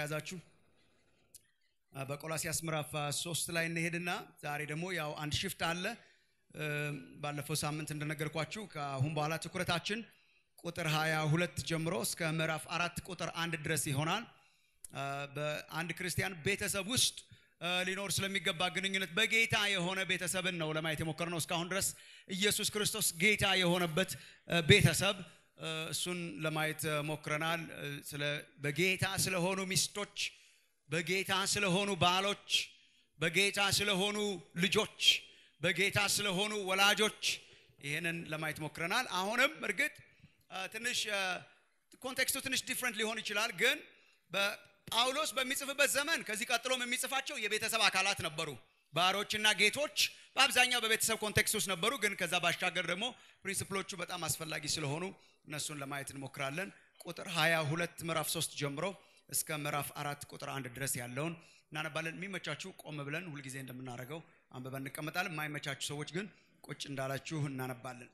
ከያዛችሁ በቆላሲያስ ምዕራፍ ሶስት ላይ እንሄድና ዛሬ ደግሞ ያው አንድ ሽፍት አለ። ባለፈው ሳምንት እንደነገርኳችሁ ከአሁን በኋላ ትኩረታችን ቁጥር 22 ጀምሮ እስከ ምዕራፍ አራት ቁጥር አንድ ድረስ ይሆናል። በአንድ ክርስቲያን ቤተሰብ ውስጥ ሊኖር ስለሚገባ ግንኙነት በጌታ የሆነ ቤተሰብን ነው ለማየት የሞከርነው እስካሁን ድረስ ኢየሱስ ክርስቶስ ጌታ የሆነበት ቤተሰብ እሱን ለማየት ሞክረናል። ስለ በጌታ ስለሆኑ ሚስቶች፣ በጌታ ስለሆኑ ባሎች፣ በጌታ ስለሆኑ ልጆች፣ በጌታ ስለሆኑ ወላጆች ይህንን ለማየት ሞክረናል። አሁንም እርግጥ ትንሽ ኮንቴክስቱ ትንሽ ዲፍረንት ሊሆን ይችላል ግን ጳውሎስ በሚጽፍበት ዘመን ከዚህ ቀጥሎም የሚጽፋቸው የቤተሰብ አካላት ነበሩ። ባሮችና ጌቶች በአብዛኛው በቤተሰብ ኮንቴክስት ውስጥ ነበሩ። ግን ከዛ ባሻገር ደግሞ ፕሪንሲፕሎቹ በጣም አስፈላጊ ስለሆኑ እነሱን ለማየት እንሞክራለን። ቁጥር 22 ምዕራፍ 3 ጀምሮ እስከ ምዕራፍ አራት ቁጥር አንድ ድረስ ያለውን እናነባለን። የሚመቻችሁ ቆም ብለን ሁልጊዜ እንደምናደርገው አንብበን እንቀመጣለን። የማይመቻችሁ ሰዎች ግን ቁጭ እንዳላችሁ እናነባለን።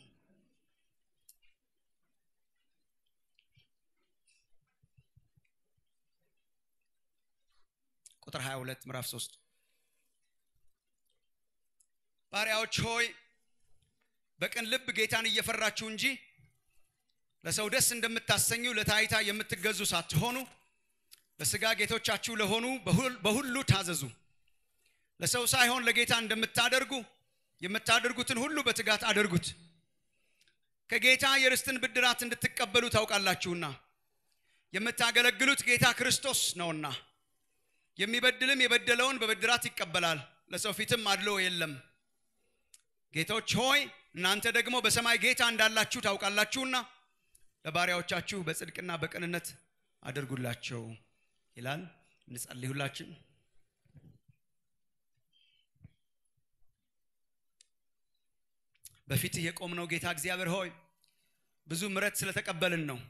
ቁጥር 22 ምዕራፍ 3 ባሪያዎች ሆይ በቅን ልብ ጌታን እየፈራችሁ እንጂ ለሰው ደስ እንደምታሰኙ ለታይታ የምትገዙ ሳትሆኑ ለስጋ ጌቶቻችሁ ለሆኑ በሁሉ ታዘዙ። ለሰው ሳይሆን ለጌታ እንደምታደርጉ የምታደርጉትን ሁሉ በትጋት አድርጉት፣ ከጌታ የርስትን ብድራት እንድትቀበሉ ታውቃላችሁና የምታገለግሉት ጌታ ክርስቶስ ነውና። የሚበድልም የበደለውን በብድራት ይቀበላል፣ ለሰው ፊትም አድሎ የለም። ጌቶች ሆይ እናንተ ደግሞ በሰማይ ጌታ እንዳላችሁ ታውቃላችሁና ለባሪያዎቻችሁ በጽድቅና በቅንነት አድርጉላቸው ይላል። እንጸልይ ሁላችን። በፊትህ የቆምነው ጌታ እግዚአብሔር ሆይ ብዙ ምሕረት ስለተቀበልን ነው።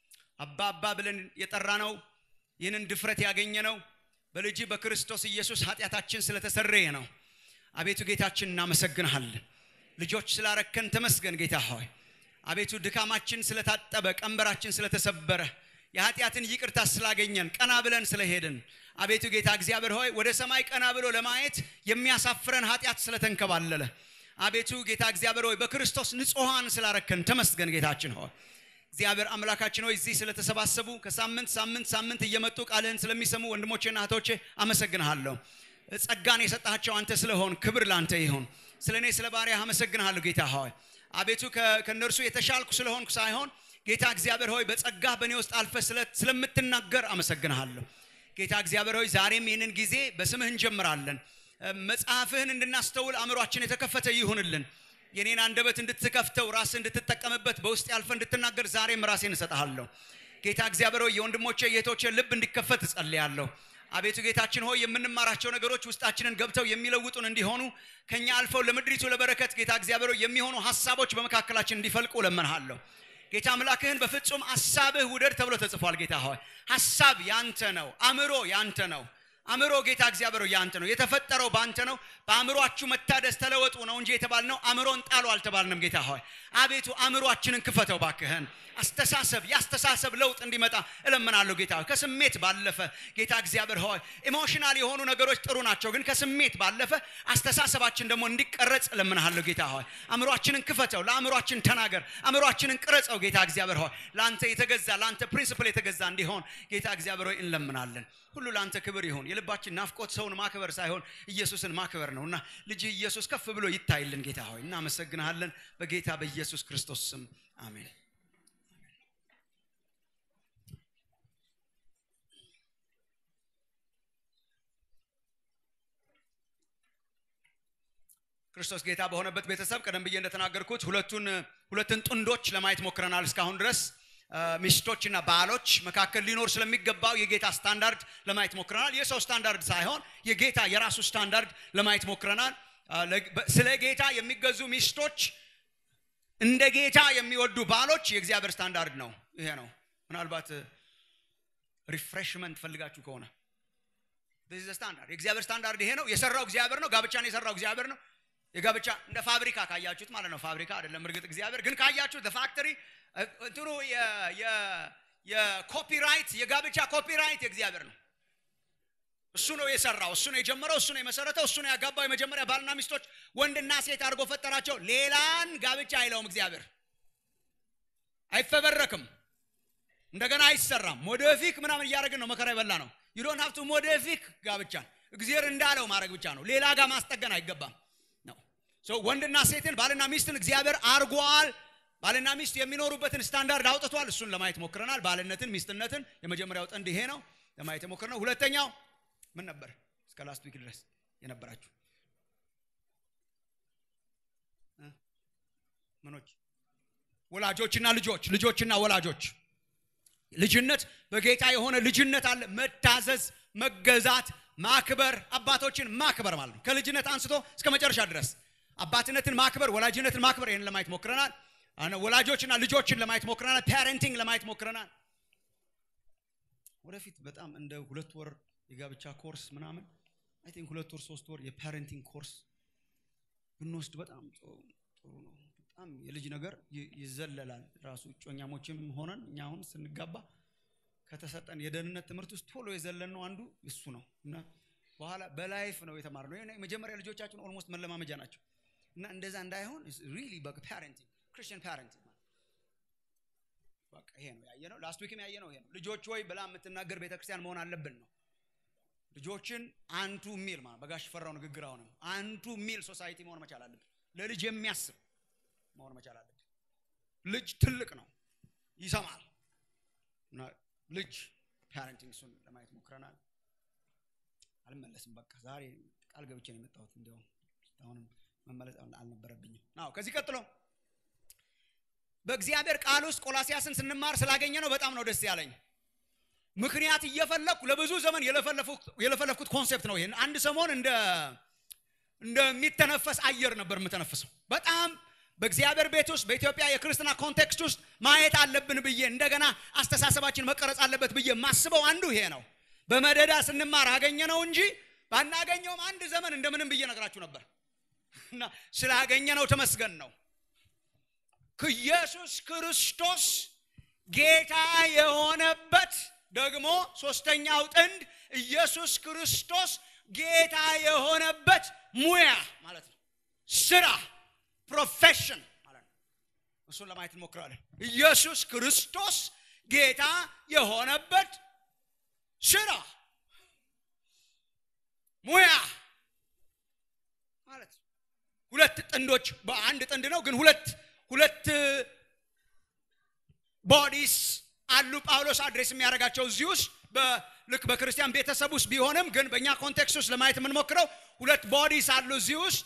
አባ አባ ብለን የጠራነው ይህንን ድፍረት ያገኘ ነው በልጅ በክርስቶስ ኢየሱስ ኃጢአታችን ስለተሰረየ ነው። አቤቱ ጌታችን እናመሰግንሃለን። ልጆች ስላረከን ተመስገን ጌታ ሆይ። አቤቱ ድካማችን ስለታጠበ፣ ቀንበራችን ስለተሰበረ፣ የኃጢአትን ይቅርታ ስላገኘን፣ ቀና ብለን ስለሄድን፣ አቤቱ ጌታ እግዚአብሔር ሆይ ወደ ሰማይ ቀና ብሎ ለማየት የሚያሳፍረን ኃጢአት ስለተንከባለለ፣ አቤቱ ጌታ እግዚአብሔር ሆይ በክርስቶስ ንጹሐን ስላረከን ተመስገን ጌታችን ሆይ እግዚአብሔር አምላካችን ሆይ እዚህ ስለተሰባሰቡ ከሳምንት ሳምንት ሳምንት እየመጡ ቃልህን ስለሚሰሙ ወንድሞቼና እህቶቼ አመሰግንሃለሁ። ጸጋን የሰጣቸው አንተ ስለሆን ክብር ላንተ ይሁን። ስለ እኔ ስለ ባሪያህ አመሰግንሃለሁ ጌታ ሆይ አቤቱ ከእነርሱ የተሻልኩ ስለሆንኩ ሳይሆን ጌታ እግዚአብሔር ሆይ በጸጋህ በእኔ ውስጥ አልፈ ስለምትናገር አመሰግንሃለሁ። ጌታ እግዚአብሔር ሆይ ዛሬም ይህንን ጊዜ በስምህ እንጀምራለን። መጽሐፍህን እንድናስተውል አእምሯችን የተከፈተ ይሁንልን። የኔን አንደበት እንድትከፍተው ራስ እንድትጠቀምበት በውስጥ ያልፈ እንድትናገር ዛሬም ራሴን እሰጥሃለሁ። ጌታ እግዚአብሔር ሆይ የወንድሞቼ የእህቶቼ ልብ እንዲከፈት እጸልያለሁ። አቤቱ ጌታችን ሆይ የምንማራቸው ነገሮች ውስጣችንን ገብተው የሚለውጡን እንዲሆኑ ከኛ አልፈው ለምድሪቱ ለበረከት ጌታ እግዚአብሔር ሆይ የሚሆኑ ሀሳቦች በመካከላችን እንዲፈልቁ ለምንሃለሁ። ጌታ አምላክህን በፍጹም ሀሳብህ ውደድ ተብሎ ተጽፏል። ጌታ ሆይ ሀሳብ ያንተ ነው። አእምሮ ያንተ ነው። አእምሮ ጌታ እግዚአብሔር ያንተ ነው። የተፈጠረው ባንተ ነው። በአእምሯችሁ መታደስ ተለወጡ ነው እንጂ የተባልነው አእምሮን ጣሉ አልተባልንም። ጌታ ሆይ አቤቱ አእምሯችንን ክፈተው ባክህን። አስተሳሰብ የአስተሳሰብ ለውጥ እንዲመጣ እለምናለሁ ጌታ ሆይ ከስሜት ባለፈ ጌታ እግዚአብሔር ሆይ ኢሞሽናል የሆኑ ነገሮች ጥሩ ናቸው፣ ግን ከስሜት ባለፈ አስተሳሰባችን ደግሞ እንዲቀረጽ እለምናለሁ ጌታ ሆይ አእምሯችንን ክፈተው፣ ለአእምሯችን ተናገር፣ አእምሯችንን ቅረጸው ጌታ እግዚአብሔር ሆይ ለአንተ የተገዛ ለአንተ ፕሪንስፕል የተገዛ እንዲሆን ጌታ እግዚአብሔር ሆይ እንለምናለን። ሁሉ ለአንተ ክብር ይሁን። የልባችን ናፍቆት ሰውን ማክበር ሳይሆን ኢየሱስን ማክበር ነው እና ልጅ ኢየሱስ ከፍ ብሎ ይታይልን ጌታ ሆይ እናመሰግንሃለን። በጌታ በኢየሱስ ክርስቶስ ስም አሜን። ክርስቶስ ጌታ በሆነበት ቤተሰብ ቀደም ብዬ እንደተናገርኩት ሁለቱን ሁለትን ጥንዶች ለማየት ሞክረናል እስካሁን ድረስ ሚስቶችና ባሎች መካከል ሊኖር ስለሚገባው የጌታ ስታንዳርድ ለማየት ሞክረናል። የሰው ስታንዳርድ ሳይሆን የጌታ የራሱ ስታንዳርድ ለማየት ሞክረናል። ስለ ጌታ የሚገዙ ሚስቶች፣ እንደ ጌታ የሚወዱ ባሎች የእግዚአብሔር ስታንዳርድ ነው። ይሄ ነው። ምናልባት ሪፍሬሽመንት ፈልጋችሁ ከሆነ ስታንዳርድ የእግዚአብሔር ስታንዳርድ ይሄ ነው። የሰራው እግዚአብሔር ነው። ጋብቻን የሰራው እግዚአብሔር ነው። የጋብቻ እንደ ፋብሪካ ካያችሁት ማለት ነው። ፋብሪካ አይደለም እርግጥ እግዚአብሔር ግን ካያችሁት ፋክተሪ እንትኑ የኮፒራይት የጋብቻ ኮፒራይት የእግዚአብሔር ነው። እሱ ነው የሰራው፣ እሱ ነው የጀመረው፣ እሱ ነው የመሰረተው፣ እሱ ነው ያጋባው። የመጀመሪያ ባልና ሚስቶች ወንድና ሴት አድርጎ ፈጠራቸው። ሌላን ጋብቻ አይለውም እግዚአብሔር። አይፈበረክም፣ እንደገና አይሰራም። ሞደፊክ ምናምን እያደረግን ነው መከራ የበላ ነው። ዩ ዶንት ሃቭ ቱ ሞደፊክ ጋብቻን እግዚአብሔር እንዳለው ማድረግ ብቻ ነው። ሌላ ጋር ማስጠገን አይገባም ነው። ወንድና ሴትን ባልና ሚስትን እግዚአብሔር አርጓል። ባልና ሚስት የሚኖሩበትን ስታንዳርድ አውጥቷል። እሱን ለማየት ሞክረናል። ባልነትን፣ ሚስትነትን የመጀመሪያው ጥንድ ይሄ ነው ለማየት የሞክረነው። ሁለተኛው ምን ነበር? እስከ ላስት ዊክ ድረስ የነበራችሁ ምኖች? ወላጆችና ልጆች፣ ልጆችና ወላጆች። ልጅነት በጌታ የሆነ ልጅነት አለ። መታዘዝ፣ መገዛት፣ ማክበር፣ አባቶችን ማክበር ማለት ነው። ከልጅነት አንስቶ እስከ መጨረሻ ድረስ አባትነትን ማክበር፣ ወላጅነትን ማክበር። ይህን ለማየት ሞክረናል። ወላጆችና ልጆችን ለማየት ሞክረናል። ፓረንቲንግ ለማየት ሞክረናል። ወደፊት በጣም እንደ ሁለት ወር የጋብቻ ኮርስ ምናምን አይ ቲንክ ሁለት ወር ሶስት ወር የፓረንቲንግ ኮርስ ብንወስድ በጣም ጥሩ ነው። በጣም የልጅ ነገር ይዘለላል። ራሱ እጮኛሞችም ሆነን እኛ አሁን ስንጋባ ከተሰጠን የደህንነት ትምህርት ውስጥ ቶሎ የዘለን ነው አንዱ እሱ ነው እና በኋላ በላይፍ ነው የተማርነው። የመጀመሪያ ልጆቻችን ኦልሞስት መለማመጃ ናቸው እና እንደዛ እንዳይሆን ሪሊ ፓረንቲንግ ክርስቲያን ፓረንቲንግ በቃ ይሄ ነው ያየነው። ላስት ዊክም ያየነው ይሄ ነው። ልጆች ወይ ብላ የምትናገር ቤተክርስቲያን መሆን አለብን ነው ልጆችን አንቱ ሚል ማለት በጋሽ ፈራው ንግግር አሁንም አንቱ ሚል ሶሳይቲ መሆን መቻል አለብን። ለልጅ የሚያስብ መሆን መቻል አለብን። ልጅ ትልቅ ነው፣ ይሰማል። እና ልጅ ፓረንቲንግ እሱን ለማየት ሞክረናል። አልመለስም። በቃ ዛሬ ቃል ገብቼ ነው የመጣሁት። እንዲያውም አሁንም መመለስ አልነበረብኝም። አዎ ከዚህ ቀጥሎ በእግዚአብሔር ቃል ውስጥ ቆላሲያስን ስንማር ስላገኘ ነው በጣም ነው ደስ ያለኝ። ምክንያት እየፈለግኩ ለብዙ ዘመን የለፈለፍኩት ኮንሴፕት ነው። ይህን አንድ ሰሞን እንደ እንደሚተነፈስ አየር ነበር የምተነፍሰው። በጣም በእግዚአብሔር ቤት ውስጥ በኢትዮጵያ የክርስትና ኮንቴክስት ውስጥ ማየት አለብን ብዬ እንደገና አስተሳሰባችን መቀረጽ አለበት ብዬ የማስበው አንዱ ይሄ ነው። በመደዳ ስንማር አገኘ ነው እንጂ ባናገኘውም አንድ ዘመን እንደምንም ብዬ ነግራችሁ ነበር እና ስላገኘ ነው ተመስገን ነው። ኢየሱስ ክርስቶስ ጌታ የሆነበት ደግሞ ሶስተኛው ጥንድ ኢየሱስ ክርስቶስ ጌታ የሆነበት ሙያ ማለት ነው። ስራ ፕሮፌሽን ማለት ነው። እሱን ለማየት እንሞክራለን። ኢየሱስ ክርስቶስ ጌታ የሆነበት ስራ ሙያ ማለት ነው። ሁለት ጥንዶች በአንድ ጥንድ ነው፣ ግን ሁለት ሁለት ቦዲስ አሉ ጳውሎስ አድሬስ የሚያደርጋቸው እዚህ ውስጥ ልክ በክርስቲያን ቤተሰብ ውስጥ ቢሆንም ግን በእኛ ኮንቴክስት ውስጥ ለማየት የምንሞክረው ሁለት ቦዲስ አሉ እዚህ ውስጥ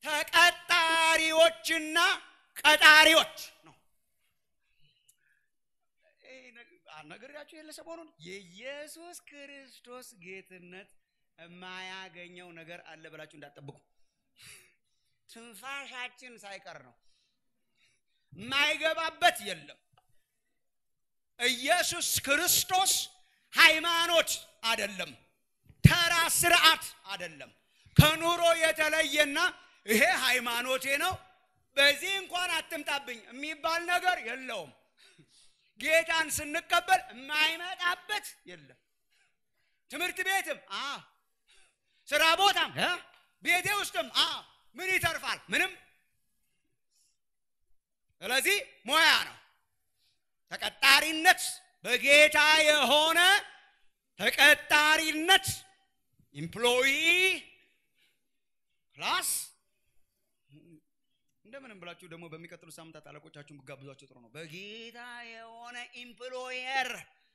ተቀጣሪዎችና ቀጣሪዎች ነው። ነግሬያችሁ የለ ሰሞኑን የኢየሱስ ክርስቶስ ጌትነት የማያገኘው ነገር አለ ብላችሁ እንዳትጠብቁ። ትንፋሻችን ሳይቀር ነው የማይገባበት የለም። ኢየሱስ ክርስቶስ ሃይማኖት አይደለም፣ ተራ ስርዓት አይደለም። ከኑሮ የተለየና ይሄ ሃይማኖቴ ነው በዚህ እንኳን አትምጣብኝ የሚባል ነገር የለውም። ጌታን ስንቀበል የማይመጣበት የለም። ትምህርት ቤትም አ ስራ ቦታም ቤቴ ውስጥም አ ምን ይተርፋል? ምንም። ስለዚህ ሙያ ነው። ተቀጣሪነት በጌታ የሆነ ተቀጣሪነት ኢምፕሎይ ፕላስ እንደምንም ብላችሁ ደግሞ በሚቀጥሉ ሳምንታት አለቆቻችሁን ብጋብዟቸው ጥሩ ነው። በጌታ የሆነ ኢምፕሎየር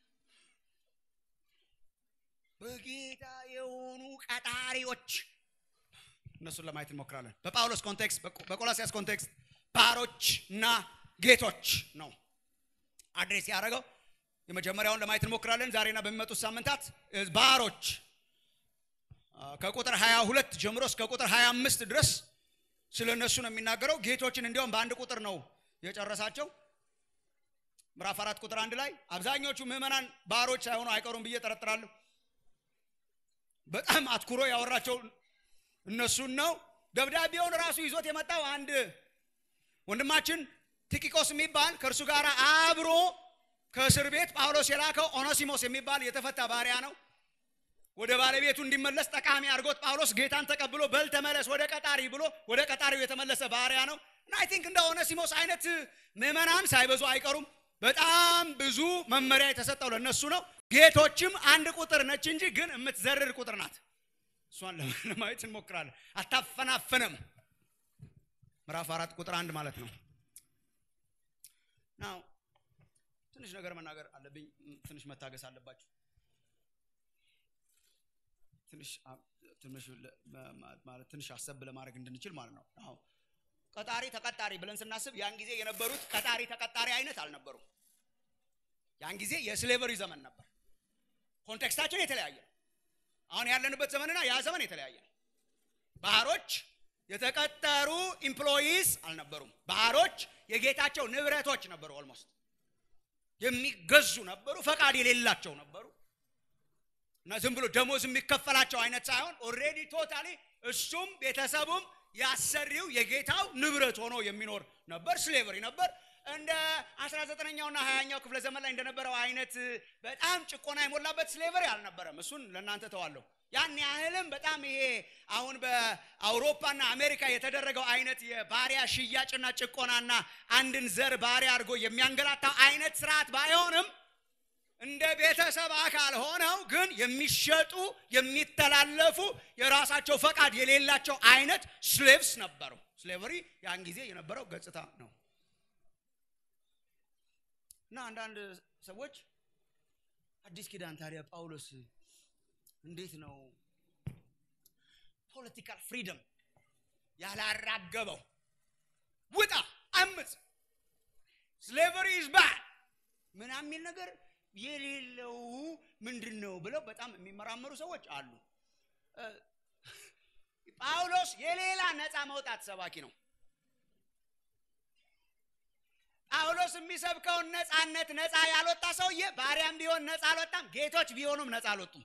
በጌታ የሆኑ ቀጣሪዎች እነሱን ለማየት እንሞክራለን። በጳውሎስ ኮንቴክስት፣ በቆላሲያስ ኮንቴክስት ባሮች እና ጌቶች ነው አድሬስ ያደረገው። የመጀመሪያውን ለማየት እንሞክራለን ዛሬና በሚመጡት ሳምንታት ባሮች ከቁጥር 22 ጀምሮ እስከ ቁጥር 25 ድረስ ስለ እነሱ ነው የሚናገረው። ጌቶችን እንዲያውም በአንድ ቁጥር ነው የጨረሳቸው። ምዕራፍ አራት ቁጥር አንድ ላይ አብዛኞቹ ምዕመናን ባሮች ሳይሆኑ አይቀሩም ብዬ ጠረጥራለሁ። በጣም አትኩሮ ያወራቸው እነሱን ነው። ደብዳቤውን ራሱ ይዞት የመጣው አንድ ወንድማችን ቲኪቆስ የሚባል ከእርሱ ጋር አብሮ ከእስር ቤት ጳውሎስ የላከው ኦኖሲሞስ የሚባል የተፈታ ባሪያ ነው። ወደ ባለቤቱ እንዲመለስ ጠቃሚ አድርጎት ጳውሎስ ጌታን ተቀብሎ በል ተመለስ ወደ ቀጣሪ ብሎ ወደ ቀጣሪው የተመለሰ ባሪያ ነው እና አይ ቲንክ እንደ ኦነሲሞስ አይነት ምዕመናን ሳይበዙ አይቀሩም። በጣም ብዙ መመሪያ የተሰጠው ለነሱ ነው። ጌቶችም አንድ ቁጥር ነች እንጂ ግን የምትዘርር ቁጥር ናት። እሷን ለማየት እንሞክራለን። አታፈናፍንም። ምዕራፍ አራት ቁጥር አንድ ማለት ነው። ናው ትንሽ ነገር መናገር አለብኝ። ትንሽ መታገስ አለባችሁ። ትንሽ ትንሽ ማለት ትንሽ አሰብ ለማድረግ እንድንችል ማለት ነው። አሁን ቀጣሪ ተቀጣሪ ብለን ስናስብ ያን ጊዜ የነበሩት ቀጣሪ ተቀጣሪ አይነት አልነበሩም። ያን ጊዜ የስሌቨሪ ዘመን ነበር። ኮንቴክስታችን የተለያየ ነው። አሁን ያለንበት ዘመንና ያ ዘመን የተለያየ ነው። ባህሮች የተቀጠሩ ኢምፕሎይስ አልነበሩም። ባህሮች የጌታቸው ንብረቶች ነበሩ። ኦልሞስት የሚገዙ ነበሩ። ፈቃድ የሌላቸው ነበሩ እና ዝም ብሎ ደሞዝ የሚከፈላቸው አይነት ሳይሆን ኦልሬዲ ቶታሊ እሱም ቤተሰቡም ያሰሪው የጌታው ንብረት ሆኖ የሚኖር ነበር። ስሌቨሪ ነበር። እንደ 19ኛውና 20ኛው ክፍለ ዘመን ላይ እንደነበረው አይነት በጣም ጭቆና የሞላበት ስሌቨሪ አልነበረም። እሱን ለእናንተ ተዋለሁ። ያን ያህልም በጣም ይሄ አሁን በአውሮፓና አሜሪካ የተደረገው አይነት የባሪያ ሽያጭና ጭቆናና አንድን ዘር ባሪያ አድርጎ የሚያንገላታው አይነት ስርዓት ባይሆንም እንደ ቤተሰብ አካል ሆነው ግን የሚሸጡ የሚተላለፉ የራሳቸው ፈቃድ የሌላቸው አይነት ስሌቭስ ነበሩ። ስሌቨሪ ያን ጊዜ የነበረው ገጽታ ነው እና አንዳንድ ሰዎች አዲስ ኪዳን ታዲያ ጳውሎስ እንዴት ነው ፖለቲካል ፍሪደም ያላራገበው? ውጣ፣ አምፅ፣ ስሌቨሪ ኢዝ ባድ ምናምን የሚል ነገር የሌለው ምንድን ነው ብለው በጣም የሚመራመሩ ሰዎች አሉ። ጳውሎስ የሌላ ነፃ መውጣት ሰባኪ ነው። ጳውሎስ የሚሰብከውን ነፃነት ነፃ ያልወጣ ሰውዬ ባሪያም ቢሆን ነፃ አልወጣም፣ ጌቶች ቢሆኑም ነፃ አልወጡም።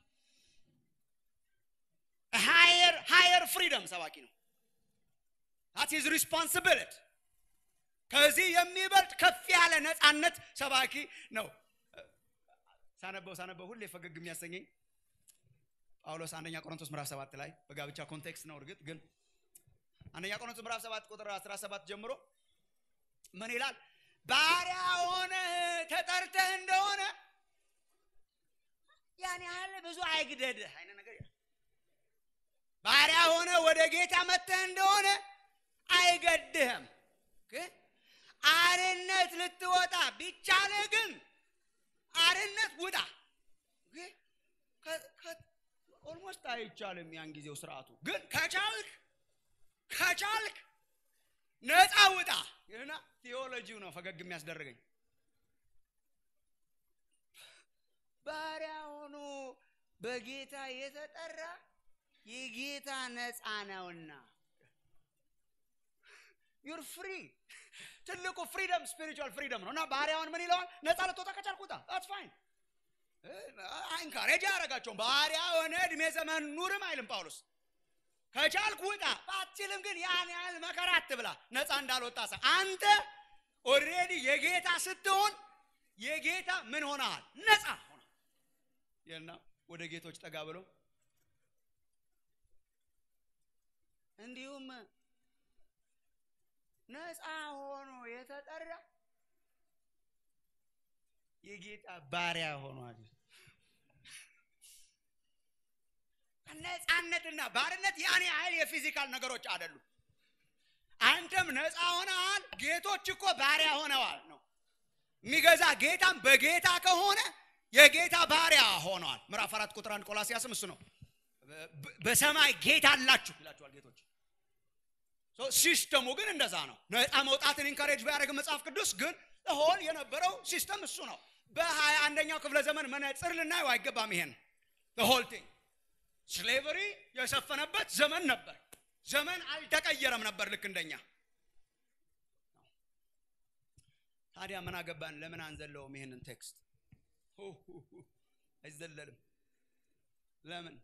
ሃየር ሃየር ፍሪደም ሰባኪ ነው። ታት ኢዝ ሪስፖንሲቢሊቲ ከዚህ የሚበልጥ ከፍ ያለ ነፃነት ሰባኪ ነው። ሳነበው ሳነበው ሁሌ ፈገግ የሚያሰኘኝ ጳውሎስ አንደኛ ቆሮንቶስ ምዕራፍ ሰባት ላይ በጋብቻ ኮንቴክስት ነው። እርግጥ ግን አንደኛ ቆሮንቶስ ምዕራፍ ሰባት ቁጥር 17 ጀምሮ ምን ይላል? ባሪያ ሆነ ተጠርተህ እንደሆነ ያን ያህል ብዙ አይግደድህ አይነት ነገር ይላል። ባሪያ ሆነ ወደ ጌታ መጥተህ እንደሆነ አይገድህም። ግን አርነት ልትወጣ ቢቻልህ ግን አርነት ውጣ። ኦልሞስት አይቻልም ያን ጊዜው ስርዓቱ። ግን ከቻልክ ከቻልክ ነፃ ውጣ ይህና ቴዎሎጂው ነው ፈገግ የሚያስደርገኝ። ባሪያ ሆኖ በጌታ የተጠራ የጌታ ነፃ ነውና ዩር ፍሪ ትልቁ ፍሪደም ስፒሪቹዋል ፍሪደም ነው እና ባሪያውን ምን ይለዋል? ነፃ ልትወጣ ከቻልክ ውጣ። ዳትስ ፋይን ኢንካሬጅ አያደርጋቸውም። ባሪያ ሆነ እድሜ ዘመን ኑርም አይልም ጳውሎስ። ከቻልክ ውጣ፣ ባትችልም ግን ያን ያህል መከራ አትብላ። ነፃ እንዳልወጣ ሰ አንተ ኦልሬዲ የጌታ ስትሆን የጌታ ምን ሆነሃል? ነፃ ሆነ እና ወደ ጌቶች ጠጋ ብሎ እንዲሁም ነፃ ሆኖ የተጠራ የጌታ ባሪያ ሆኗል። ነፃነትና ባርነት ያን ያህል የፊዚካል ነገሮች አይደሉም። አንተም ነፃ ሆነሃል። ጌቶች እኮ ባሪያ ሆነዋል ነው የሚገዛ ጌታም በጌታ ከሆነ የጌታ ባሪያ ሆነዋል። ምዕራፍ አራት ቁጥር አንድ ቆላሲያስም እሱ ነው። በሰማይ ጌታ አላችሁ ይላችኋል ጌቶች ሲስተሙ ግን እንደዛ ነው። ነፃ መውጣትን ኢንካሬጅ ቢያደርግ መጽሐፍ ቅዱስ ግን ሆል የነበረው ሲስተም እሱ ነው። በሀያ አንደኛው ክፍለ ዘመን መነጽር ልናየው አይገባም። ይሄን ሆል ቲንግ ስሌቨሪ የሰፈነበት ዘመን ነበር። ዘመን አልተቀየረም ነበር ልክ እንደኛ። ታዲያ ምን አገባን? ለምን አንዘለውም? ይሄንን ቴክስት አይዘለልም። ለምን?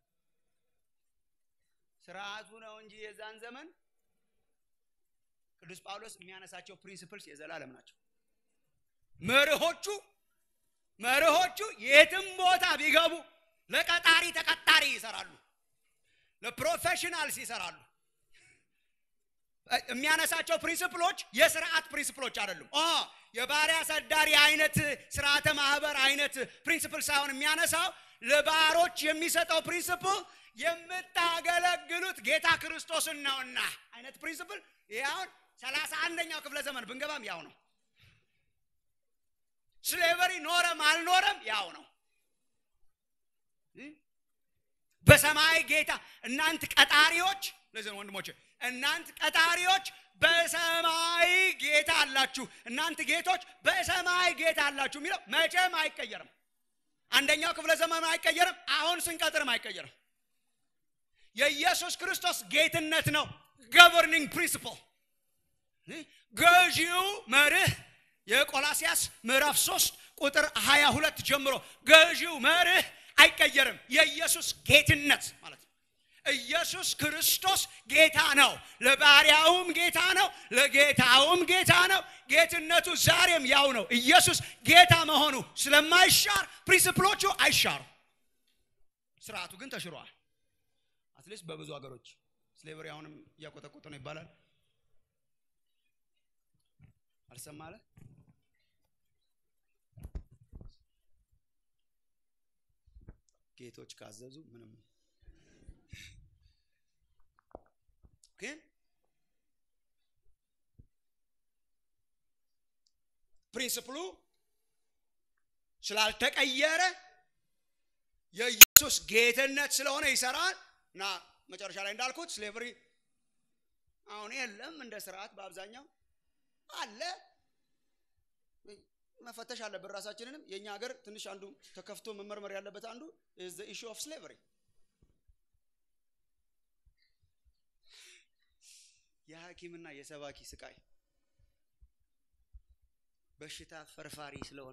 ስርዓቱ ነው እንጂ የዛን ዘመን ቅዱስ ጳውሎስ የሚያነሳቸው ፕሪንሲፕልስ የዘላለም ናቸው። መርሆቹ መርሆቹ የትም ቦታ ቢገቡ ለቀጣሪ ተቀጣሪ ይሰራሉ፣ ለፕሮፌሽናልስ ይሰራሉ። የሚያነሳቸው ፕሪንስፕሎች የስርዓት ፕሪንስፕሎች አይደሉም። ኦ የባሪያ አሳዳሪ አይነት ስርዓተ ማህበር አይነት ፕሪንስፕል ሳይሆን የሚያነሳው ለባሮች የሚሰጠው ፕሪንስፕል የምታገለግሉት ጌታ ክርስቶስን ነውና አይነት ፕሪንስፕል። ይህ አሁን ሰላሳ አንደኛው ክፍለ ዘመን ብንገባም ያው ነው። ስሌቨሪ ኖረም አልኖረም ያው ነው። በሰማይ ጌታ እናንት ቀጣሪዎች፣ ለዚህ ነው ወንድሞቼ፣ እናንት ቀጣሪዎች በሰማይ ጌታ አላችሁ፣ እናንት ጌቶች በሰማይ ጌታ አላችሁ የሚለው መቼም አይቀየርም። አንደኛው ክፍለ ዘመን አይቀየርም። አሁን ስንቀጥርም አይቀየርም። የኢየሱስ ክርስቶስ ጌትነት ነው ገቨርኒንግ ፕሪንሲፕል ገዢው መርህ የቆላሲያስ ምዕራፍ 3 ቁጥር 22 ጀምሮ ገዢው መርህ አይቀየርም። የኢየሱስ ጌትነት ማለት ነው። ኢየሱስ ክርስቶስ ጌታ ነው። ለባሪያውም ጌታ ነው፣ ለጌታውም ጌታ ነው። ጌትነቱ ዛሬም ያው ነው። ኢየሱስ ጌታ መሆኑ ስለማይሻር ፕሪንስፕሎቹ አይሻሩ። ስርዓቱ ግን ተሽሯል። አትሊስት በብዙ ሀገሮች ስሌቨሪ አሁንም እያቆጠቆጠ ነው ይባላል። አልሰማለ ጌቶች ካዘዙ ምንም ግን ፕሪንስፕሉ ስላልተቀየረ የኢየሱስ ጌትነት ስለሆነ ይሰራል እና መጨረሻ ላይ እንዳልኩት ስሌቨሪ አሁን የለም እንደ ስርዓት በአብዛኛው አለ መፈተሽ አለብን ራሳችንንም የእኛ ሀገር ትንሽ አንዱ ተከፍቶ መመርመር ያለበት አንዱ ኢሹ ኦፍ ስሌቨሪ የሐኪምና የሰባኪ ስቃይ በሽታ ፈርፋሪ ስለሆነ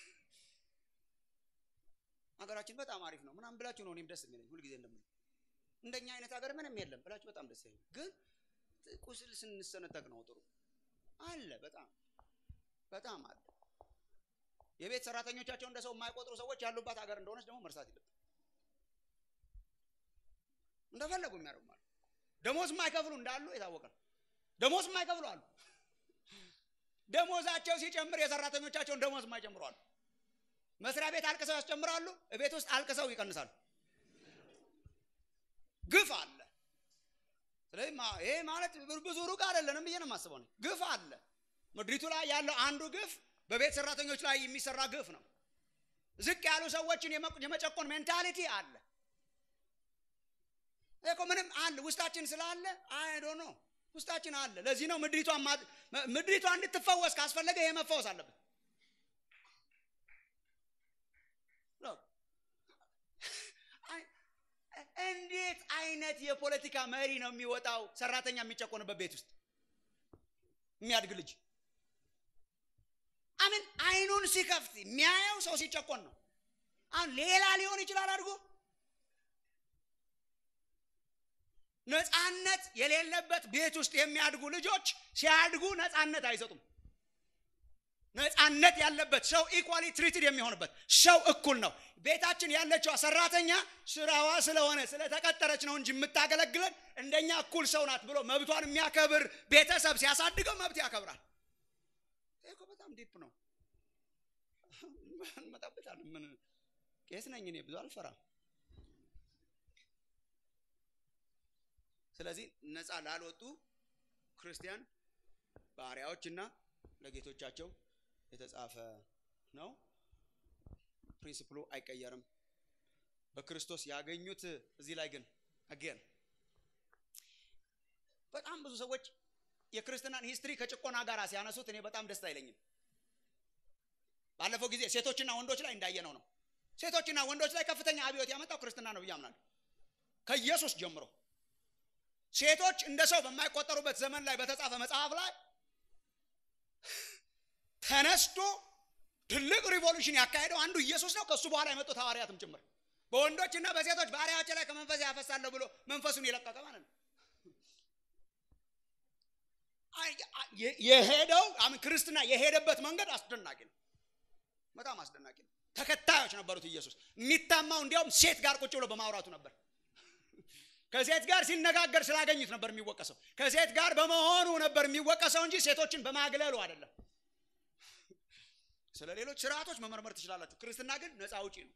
ሀገራችን በጣም አሪፍ ነው ምናምን ብላችሁ ነው እኔም ደስ የሚለኝ ሁልጊዜ እንደምለው እንደኛ አይነት ሀገር ምንም የለም ብላችሁ በጣም ደስ ይለኝ ግን ቁስል ስንሰነጠቅ ነው ጥሩ አለ በጣም በጣም አለ የቤት ሰራተኞቻቸው እንደ ሰው የማይቆጥሩ ሰዎች ያሉባት ሀገር እንደሆነች ደግሞ መርሳት የለብን እንደፈለጉ የሚያደርጉ ማለት ደሞዝ የማይከፍሉ እንዳሉ የታወቀ ነው ደሞዝ የማይከፍሉ አሉ ደሞዛቸው ሲጨምር የሰራተኞቻቸውን ደሞዝ የማይጨምሩ አሉ መስሪያ ቤት አልቅሰው ያስጨምራሉ ቤት ውስጥ አልቅሰው ይቀንሳሉ ግፍ አለ ስለዚህ ይሄ ማለት ብዙ ሩቅ አይደለንም ብዬ ነው የማስበው ግፍ አለ ምድሪቱ ላይ ያለው አንዱ ግፍ በቤት ሰራተኞች ላይ የሚሰራ ግፍ ነው ዝቅ ያሉ ሰዎችን የመጨቆን ሜንታሊቲ አለ እኮ ምንም አለ ውስጣችን ስላለ አይዶ ነው ውስጣችን አለ ለዚህ ነው ምድሪቷ ምድሪቷ እንድትፈወስ ካስፈለገ ይሄ መፈወስ አለበት እንዴት አይነት የፖለቲካ መሪ ነው የሚወጣው ሰራተኛ የሚጨቆንበት ቤት ውስጥ የሚያድግ ልጅ አምን አይኑን ሲከፍት የሚያየው ሰው ሲጨቆን ነው አሁን ሌላ ሊሆን ይችላል አድርጎ ነፃነት የሌለበት ቤት ውስጥ የሚያድጉ ልጆች ሲያድጉ ነፃነት አይሰጡም ነፃነት ያለበት ሰው ኢኳሊ ትሪትድ የሚሆንበት ሰው እኩል ነው ቤታችን ያለችው ሰራተኛ ስራዋ ስለሆነ ስለተቀጠረች ነው እንጂ የምታገለግለን እንደኛ እኩል ሰው ናት ብሎ መብቷን የሚያከብር ቤተሰብ ሲያሳድገው መብት ያከብራል ይህ በጣም ዲፕ ነው እንመጣበታለን ምን ቄስ ነኝ እኔ ብዙ አልፈራም ስለዚህ ነፃ ላልወጡ ክርስቲያን ባሪያዎችና ለጌቶቻቸው የተጻፈ ነው ፕሪንስፕሉ አይቀየርም በክርስቶስ ያገኙት እዚህ ላይ ግን አጌን በጣም ብዙ ሰዎች የክርስትናን ሂስትሪ ከጭቆና ጋር ሲያነሱት እኔ በጣም ደስ አይለኝም ባለፈው ጊዜ ሴቶችና ወንዶች ላይ እንዳየነው ነው ሴቶችና ወንዶች ላይ ከፍተኛ አብዮት ያመጣው ክርስትና ነው ብዬ አምናለሁ ከኢየሱስ ጀምሮ ሴቶች እንደ ሰው በማይቆጠሩበት ዘመን ላይ በተጻፈ መጽሐፍ ላይ ተነስቶ ትልቅ ሪቮሉሽን ያካሄደው አንዱ ኢየሱስ ነው ከእሱ በኋላ የመጡት ሐዋርያትም ጭምር በወንዶችና በሴቶች ባሪያዎች ላይ ከመንፈስ ያፈሳለሁ ብሎ መንፈሱን የለቀቀ ማለት ነው የሄደው ክርስትና የሄደበት መንገድ አስደናቂ ነው በጣም አስደናቂ ነው ተከታዮች ነበሩት ኢየሱስ የሚታማው እንዲያውም ሴት ጋር ቁጭ ብሎ በማውራቱ ነበር ከሴት ጋር ሲነጋገር ስላገኙት ነበር የሚወቀሰው ከሴት ጋር በመሆኑ ነበር የሚወቀሰው እንጂ ሴቶችን በማግለሉ አይደለም ስለ ሌሎች ስርዓቶች መመርመር ትችላላችሁ ክርስትና ግን ነፃ አውጪ ነው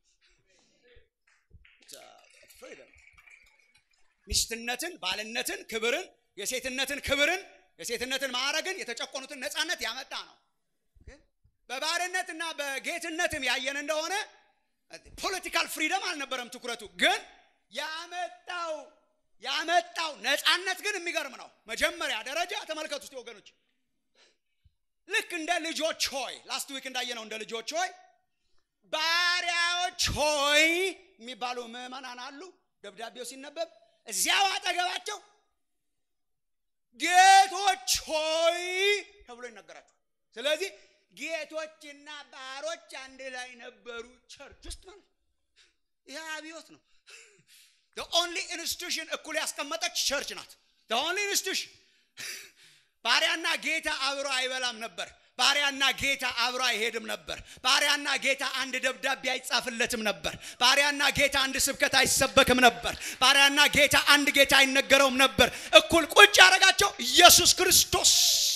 ፍሪደም ሚስትነትን ባልነትን ክብርን የሴትነትን ክብርን የሴትነትን ማዕረግን የተጨቆኑትን ነፃነት ያመጣ ነው በባርነትና በጌትነትም ያየን እንደሆነ ፖለቲካል ፍሪደም አልነበረም ትኩረቱ ግን ያመጣው ያመጣው ነፃነት ግን የሚገርም ነው መጀመሪያ ደረጃ ተመልከቱ ውስጥ ወገኖች ልክ እንደ ልጆች ሆይ ላስት ዊክ እንዳየነው እንደ ልጆች ሆይ ባሪያዎች ሆይ የሚባሉ ምዕመናን አሉ ደብዳቤው ሲነበብ እዚያው አጠገባቸው ጌቶች ሆይ ተብሎ ይነገራቸዋል ስለዚህ ጌቶችና ባሮች አንድ ላይ ነበሩ ቸርች ውስጥ ማለት ይህ አብዮት ነው ኦንሊ ኢንስቲቱሽን እኩል ያስቀመጠች ቸርች ናት ኦንሊ ኢንስቲቱሽን ባሪያና ጌታ አብሮ አይበላም ነበር ባሪያና ጌታ አብሮ አይሄድም ነበር ባሪያና ጌታ አንድ ደብዳቤ አይጻፍለትም ነበር ባሪያና ጌታ አንድ ስብከት አይሰበክም ነበር ባሪያና ጌታ አንድ ጌታ አይነገረውም ነበር እኩል ቁጭ ያደረጋቸው ኢየሱስ ክርስቶስ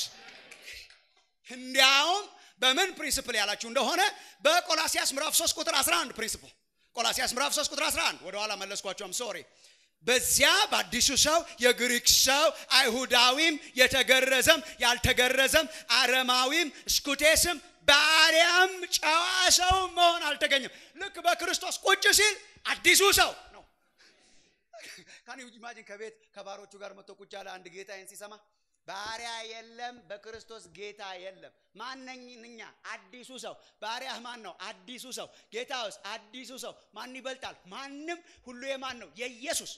እንዲያውም በምን ፕሪንስፕል ያላችሁ እንደሆነ በቆላሲያስ ምዕራፍ 3 ቁጥር 11 ፕሪንስፕል ቆላሲያስ ምዕራፍ 3 ቁጥር 11 ወደኋላ መለስኳቸውም ሶሪ በዚያ በአዲሱ ሰው የግሪክ ሰው አይሁዳዊም የተገረዘም ያልተገረዘም አረማዊም ስኩቴስም ባሪያም ጨዋ ሰው መሆን አልተገኘም ልክ በክርስቶስ ቁጭ ሲል አዲሱ ሰው ነው ካን ኢማጂን ከቤት ከባሮቹ ጋር መጥቶ ቁጭ ያለ አንድ ጌታዬን ሲሰማ ባሪያ የለም በክርስቶስ ጌታ የለም ማነኝ እኛ አዲሱ ሰው ባሪያህ ማን ነው አዲሱ ሰው ጌታውስ አዲሱ ሰው ማን ይበልጣል ማንም ሁሉ የማን ነው የኢየሱስ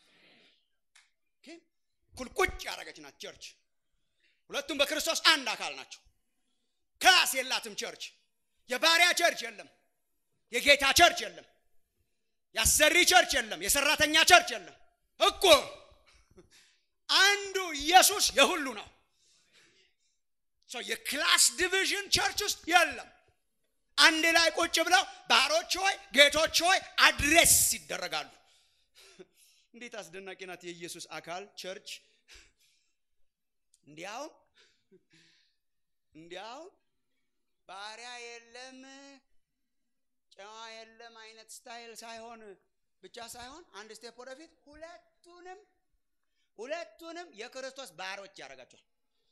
ኩልቁጭ ያደረገች ናት ቸርች ሁለቱም በክርስቶስ አንድ አካል ናቸው ክላስ የላትም ቸርች የባሪያ ቸርች የለም የጌታ ቸርች የለም ያሰሪ ቸርች የለም የሰራተኛ ቸርች የለም እኮ አንዱ ኢየሱስ የሁሉ ነው የክላስ ዲቪዥን ቸርች ውስጥ የለም አንድ ላይ ቁጭ ብለው ባሮች ሆይ ጌቶች ሆይ አድሬስ ይደረጋሉ እንዴት አስደናቂ ናት የኢየሱስ አካል ቸርች እንዲያውም እንዲያውም ባሪያ የለም ጨዋ የለም አይነት ስታይል ሳይሆን ብቻ ሳይሆን አንድ ስቴፕ ወደፊት ሁለቱንም ሁለቱንም የክርስቶስ ባሮች ያደርጋቸዋል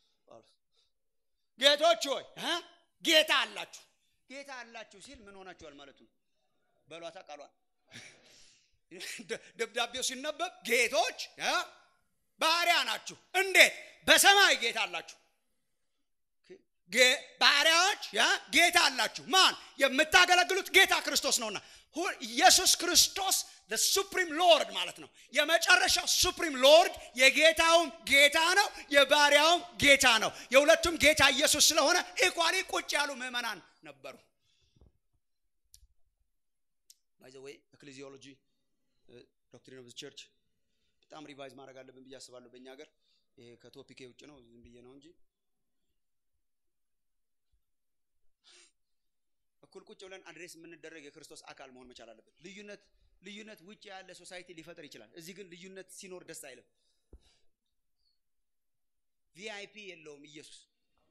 ጌቶች ሆይ ጌታ አላችሁ ጌታ አላችሁ ሲል ምን ሆናችኋል ማለቱ ነው በሏታ ቃሏል ደብዳቤው ሲነበብ ጌቶች ባሪያ ናችሁ እንዴት በሰማይ ጌታ አላችሁ ባሪያዎች ጌታ አላችሁ ማን የምታገለግሉት ጌታ ክርስቶስ ነውና ኢየሱስ ክርስቶስ ሱፕሪም ሎርድ ማለት ነው የመጨረሻው ሱፕሪም ሎርድ የጌታውም ጌታ ነው የባሪያውም ጌታ ነው የሁለቱም ጌታ ኢየሱስ ስለሆነ ኢኳሊ ቁጭ ያሉ ምዕመናን ነበሩ ባይዘወይ ኤክሌዚዮሎጂ ዶክትሪን ኦፍ ቸርች በጣም ሪቫይዝ ማድረግ አለብን ብዬ አስባለሁ በእኛ ሀገር ይሄ ከቶፒኬ ውጭ ነው ዝም ብዬ ነው እንጂ እኩል ቁጭ ብለን አድሬስ የምንደረግ የክርስቶስ አካል መሆን መቻል አለበት ልዩነት ልዩነት ውጭ ያለ ሶሳይቲ ሊፈጥር ይችላል እዚህ ግን ልዩነት ሲኖር ደስ አይልም ቪአይፒ የለውም ኢየሱስ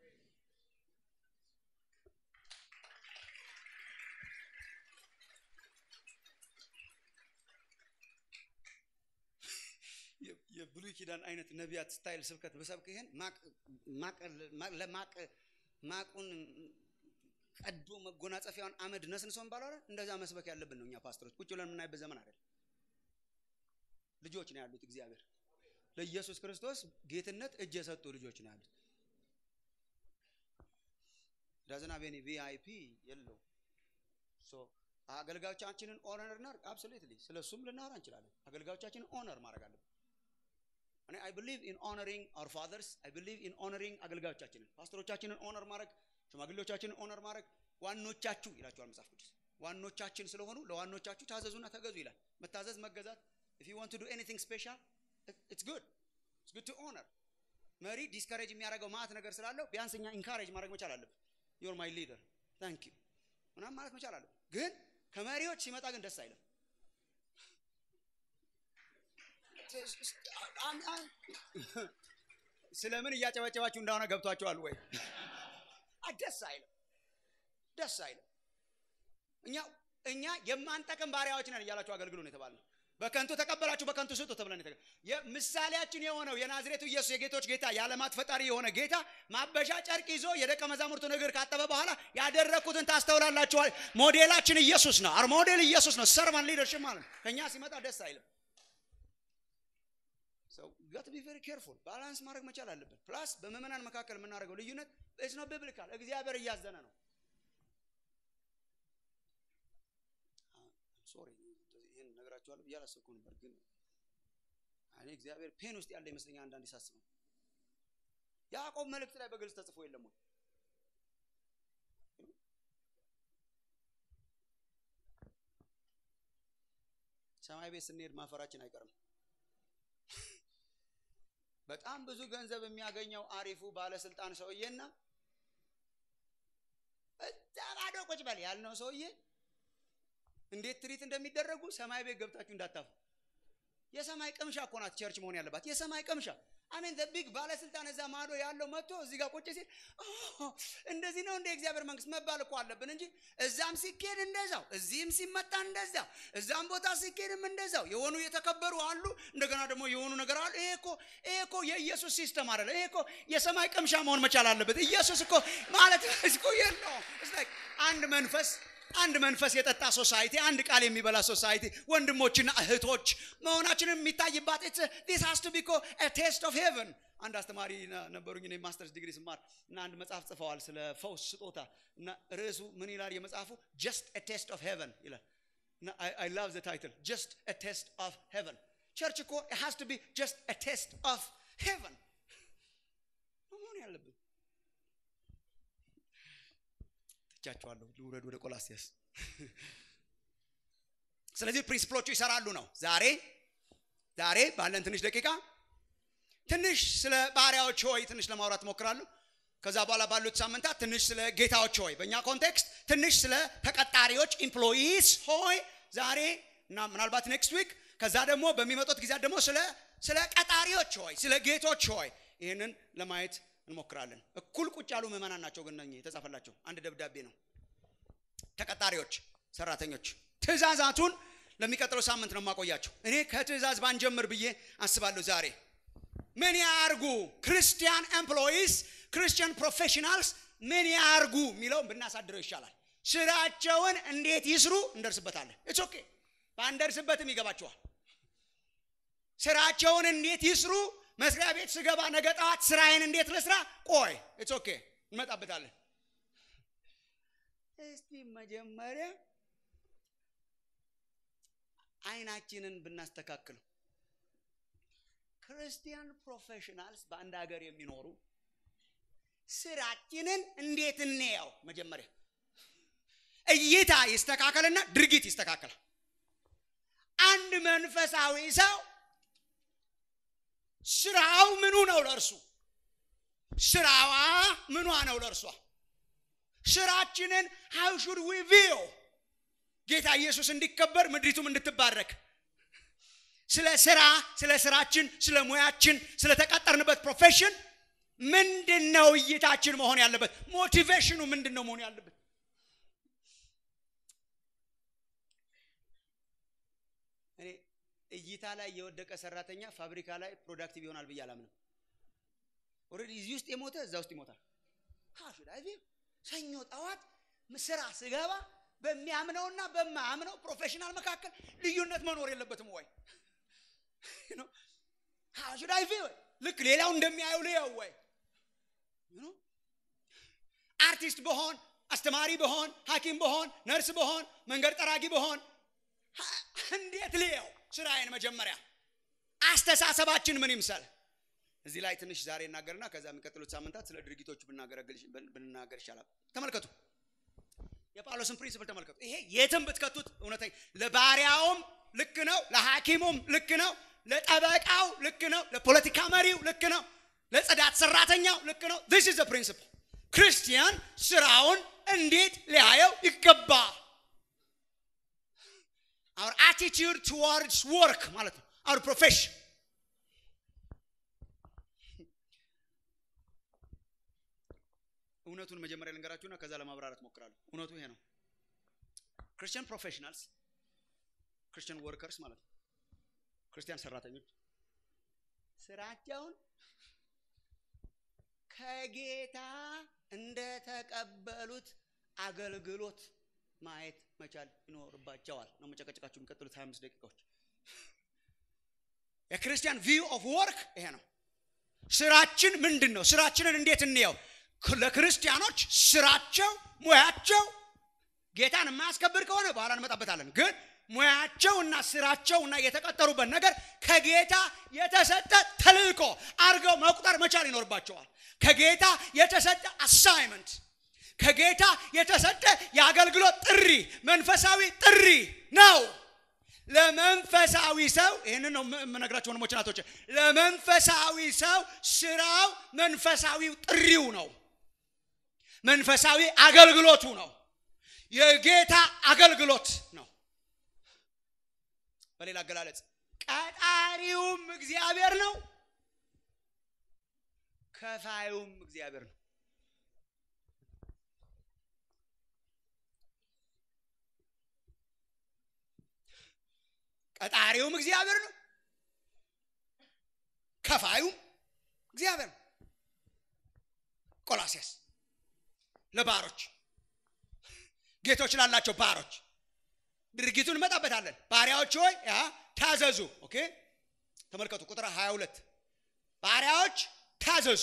የብሉይ ኪዳን አይነት ነቢያት ስታይል ስብከት በሰብክ ይሄን ማቁን ቀዶ መጎናጸፊያውን አመድ ነስንሶ ባለ እንደዛ መስበክ ያለብን ነው እኛ ፓስተሮች ቁጭ ብለን የምናይበት ዘመን አይደል ልጆች ነው ያሉት እግዚአብሔር ለኢየሱስ ክርስቶስ ጌትነት እጅ የሰጡ ልጆች ነው ያሉት ዳዝና ቤኒ ቪአይፒ የለው አገልጋዮቻችንን ኦነር እናርግ አብሶሉትሊ ስለ እሱም ልናወራ እንችላለን አገልጋዮቻችንን ኦነር ማድረግ አለብን እኔ አይ ብሊቭ ኢን ኦነሪንግ አወር ፋዘርስ አይ ብሊቭ ኢን ኦነሪንግ አገልጋዮቻችንን ፓስተሮቻችንን ኦነር ማድረግ ሽማግሌዎቻችንን ኦነር ማድረግ ዋኖቻችሁ ይላቸዋል መጽሐፍ ቅዱስ ዋኖቻችን ስለሆኑ ለዋኖቻችሁ ታዘዙና ተገዙ ይላል መታዘዝ መገዛት if you want to do anything special it's good it's good to honor መሪ ዲስካሬጅ የሚያደርገው ማት ነገር ስላለው ቢያንስ እኛ ኢንካሬጅ ማድረግ መቻል አለብን ዮር ማይ ሊደር ታንክ ዩ ምናም ማለት መቻል አለብን ግን ከመሪዎች ሲመጣ ግን ደስ አይልም ስለምን እያጨበጨባችሁ እንደሆነ ገብቷችኋል ወይ ደስ አይልም ደስ አይልም እኛ እኛ የማንጠቅም ባሪያዎች ነን እያላችሁ አገልግሉ ነው የተባልነው በከንቱ ተቀበላችሁ በከንቱ ስጡ ተብለን ምሳሌያችን የሆነው የናዝሬቱ ኢየሱስ የጌቶች ጌታ የዓለማት ፈጣሪ የሆነ ጌታ ማበሻ ጨርቅ ይዞ የደቀ መዛሙርቱን እግር ካጠበ በኋላ ያደረግኩትን ታስተውላላችኋል ሞዴላችን ኢየሱስ ነው አር ሞዴል ኢየሱስ ነው ሰርቫን ሊደርሽፕ ማለት ነው ከእኛ ሲመጣ ደስ አይልም ጋት ቢ ቨሪ ኬርፉል ባላንስ ማድረግ መቻል አለብን ፕላስ በምእመናን መካከል የምናደርገው ልዩነት ስ ነው ቢብሊካል እግዚአብሔር እያዘነ ነው ሶሪ ይህን ነገራችኋለሁ ብዬ አላሰብኩ ነበር ግን እኔ እግዚአብሔር ፔን ውስጥ ያለ ይመስለኛል አንዳንድ ሳስበው ያዕቆብ መልእክት ላይ በግልጽ ተጽፎ የለም ወይ ሰማይ ቤት ስንሄድ ማፈራችን አይቀርም በጣም ብዙ ገንዘብ የሚያገኘው አሪፉ ባለስልጣን ሰውዬና እዛ ባዶ ቁጭ በል ያልነው ሰውዬ እንዴት ትሪት እንደሚደረጉ ሰማይ ቤት ገብታችሁ እንዳታፉ የሰማይ ቅምሻ እኮ ናት ቸርች መሆን ያለባት የሰማይ ቅምሻ አሜን ቢግ ባለስልጣን እዛ ማዶ ያለው መጥቶ እዚህ ጋር ቁጭ ሲል እንደዚህ ነው እንደ እግዚአብሔር መንግስት መባል እኮ አለብን እንጂ እዛም ሲኬድ እንደዛው እዚህም ሲመጣ እንደዛው እዛም ቦታ ሲኬድም እንደዛው የሆኑ የተከበሩ አሉ እንደገና ደግሞ የሆኑ ነገር አሉ ይሄ እኮ ይሄ እኮ የኢየሱስ ሲስተም አይደለ ይሄ እኮ የሰማይ ቅምሻ መሆን መቻል አለበት ኢየሱስ እኮ ማለት እኮ የለውም አንድ መንፈስ አንድ መንፈስ የጠጣ ሶሳይቲ አንድ ቃል የሚበላ ሶሳይቲ ወንድሞችና እህቶች መሆናችንን የሚታይባት ዲስ ሃስ ቱ ቢኮ ቴስት ኦፍ ሄቨን አንድ አስተማሪ ነበሩኝ እኔ ማስተርስ ዲግሪ ስማር እና አንድ መጽሐፍ ጽፈዋል ስለ ፈውስ ስጦታ እና ርዕሱ ምን ይላል የመጽሐፉ ጀስት ቴስት ኦፍ ሄቨን ይላል እና አይ ላቭ ዘ ታይትል ጀስት ቴስት ኦፍ ሄቨን ቸርች እኮ ሃስ ቱ ቢ ጀስት ቴስት ኦፍ ሄቨን መሆን ያለብን ትቻቸዋለሁ ልውረድ ወደ ቆላሲያስ ስለዚህ ፕሪንስፕሎቹ ይሰራሉ ነው ዛሬ ዛሬ ባለን ትንሽ ደቂቃ ትንሽ ስለ ባሪያዎች ሆይ ትንሽ ለማውራት ሞክራለሁ ከዛ በኋላ ባሉት ሳምንታት ትንሽ ስለ ጌታዎች ሆይ በእኛ ኮንቴክስት ትንሽ ስለ ተቀጣሪዎች ኢምፕሎይስ ሆይ ዛሬ እና ምናልባት ኔክስት ዊክ ከዛ ደግሞ በሚመጡት ጊዜያት ደግሞ ስለ ስለ ቀጣሪዎች ሆይ ስለ ጌቶች ሆይ ይህንን ለማየት እንሞክራለን እኩል ቁጭ ያሉ ምዕመናን ናቸው ግን የተጻፈላቸው አንድ ደብዳቤ ነው ተቀጣሪዎች ሰራተኞች ትእዛዛቱን ለሚቀጥለው ሳምንት ነው የማቆያቸው እኔ ከትእዛዝ ባንጀምር ብዬ አስባለሁ ዛሬ ምን ያርጉ ክርስቲያን ኤምፕሎይስ ክርስቲያን ፕሮፌሽናልስ ምን ያርጉ የሚለውን ብናሳድረው ይሻላል ስራቸውን እንዴት ይስሩ እንደርስበታለን ኢትስ ኦኬ ባንደርስበትም ይገባቸዋል ስራቸውን እንዴት ይስሩ መስሪያ ቤት ስገባ ነገ ጠዋት ስራዬን እንዴት ልስራ ቆይ ኢትስ ኦኬ እንመጣበታለን እስቲ መጀመሪያ አይናችንን ብናስተካክለው ክርስቲያን ፕሮፌሽናልስ በአንድ ሀገር የሚኖሩ ስራችንን እንዴት እንየው መጀመሪያ እይታ ይስተካከልና ድርጊት ይስተካከላል አንድ መንፈሳዊ ሰው ስራው ምኑ ነው ለእርሱ ስራዋ ምኗ ነው ለእርሷ ስራችንን ሀው ሹድ ዊ ቪዮ ጌታ ኢየሱስ እንዲከበር ምድሪቱም እንድትባረክ ስለ ስራ ስለ ስራችን ስለ ሙያችን ስለ ተቀጠርንበት ፕሮፌሽን ምንድን ነው እይታችን መሆን ያለበት ሞቲቬሽኑ ምንድን ነው መሆን ያለበት እኔ እይታ ላይ የወደቀ ሰራተኛ ፋብሪካ ላይ ፕሮዳክቲቭ ይሆናል ብዬ አላምንም ኦልሬዲ እዚህ ውስጥ የሞተ እዛ ውስጥ ይሞታል ሀሹዳይ ሰኞ ጠዋት ስራ ስገባ በሚያምነውና በማያምነው ፕሮፌሽናል መካከል ልዩነት መኖር የለበትም ወይ ሀሹዳይ ልክ ሌላው እንደሚያየው ልየው ወይ አርቲስት በሆን አስተማሪ በሆን ሀኪም በሆን ነርስ በሆን መንገድ ጠራጊ በሆን እንዴት ልየው ስራዬን መጀመሪያ አስተሳሰባችን ምን ይምሰል እዚህ ላይ ትንሽ ዛሬ እናገርና ከዛ የሚቀጥሉት ሳምንታት ስለ ድርጊቶቹ ብናገር ይሻላል ተመልከቱ የጳውሎስን ፕሪንስፕል ተመልከቱ ይሄ የትም ብትከቱት እውነተኛ ለባሪያውም ልክ ነው ለሐኪሙም ልክ ነው ለጠበቃው ልክ ነው ለፖለቲካ መሪው ልክ ነው ለጽዳት ሰራተኛው ልክ ነው ዚስ ኢዝ ፕሪንስፕል ክርስቲያን ስራውን እንዴት ሊያየው ይገባ our attitude towards work ማለት ነው our profession እውነቱን መጀመሪያ ልንገራችሁና ከዛ ለማብራራት ሞክራለሁ እውነቱ ይሄ ነው ክርስቲያን ፕሮፌሽናልስ ክርስቲያን ወርከርስ ማለት ነው ክርስቲያን ሰራተኞች ስራቸውን ከጌታ እንደተቀበሉት አገልግሎት ማየት መቻል ይኖርባቸዋል ነው መጨቀጨቃችሁ የሚቀጥሉት 25 ደቂቃዎች የክርስቲያን ቪው ኦፍ ወርክ ይሄ ነው ስራችን ምንድን ነው ስራችንን እንዴት እንየው ለክርስቲያኖች ስራቸው ሙያቸው ጌታን የማያስከብር ከሆነ በኋላ እንመጣበታለን ግን ሙያቸውና ስራቸውና የተቀጠሩበት ነገር ከጌታ የተሰጠ ተልእኮ አድርገው መቁጠር መቻል ይኖርባቸዋል ከጌታ የተሰጠ አሳይመንት ከጌታ የተሰጠ የአገልግሎት ጥሪ መንፈሳዊ ጥሪ ነው ለመንፈሳዊ ሰው ይህንን ነው የምነግራቸው ወንድሞች ናቶች ለመንፈሳዊ ሰው ስራው መንፈሳዊው ጥሪው ነው መንፈሳዊ አገልግሎቱ ነው የጌታ አገልግሎት ነው በሌላ አገላለጽ ቀጣሪውም እግዚአብሔር ነው ከፋዩም እግዚአብሔር ነው ቀጣሪውም እግዚአብሔር ነው ከፋዩም እግዚአብሔር ነው ቆላሲያስ ለባሮች ጌቶች ላላቸው ባሮች ድርጊቱን እንመጣበታለን ባሪያዎች ሆይ ያ ታዘዙ ኦኬ ተመልከቱ ቁጥር 22 ባሪያዎች ታዘዙ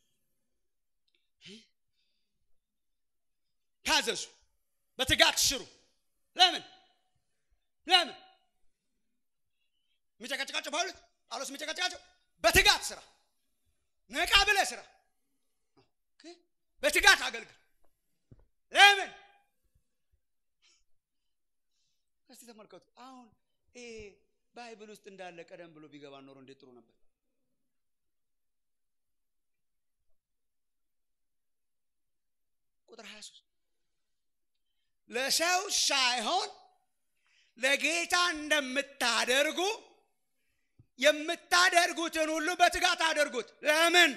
ታዘዙ በትጋት ስሩ ለምን ለምን የሚጨቀጭቃቸው ጳውሎስ ጳውሎስ የሚጨቀጭቃቸው በትጋት ስራ ነቃ ብለ ስራ በትጋት አገልግል ለምን እስቲ ተመልከቱ አሁን ይሄ ባይብል ውስጥ እንዳለ ቀደም ብሎ ቢገባ ኖሮ እንዴት ጥሩ ነበር ቁጥር 23 ለሰው ሳይሆን ለጌታ እንደምታደርጉ የምታደርጉትን ሁሉ በትጋት አድርጉት ለምን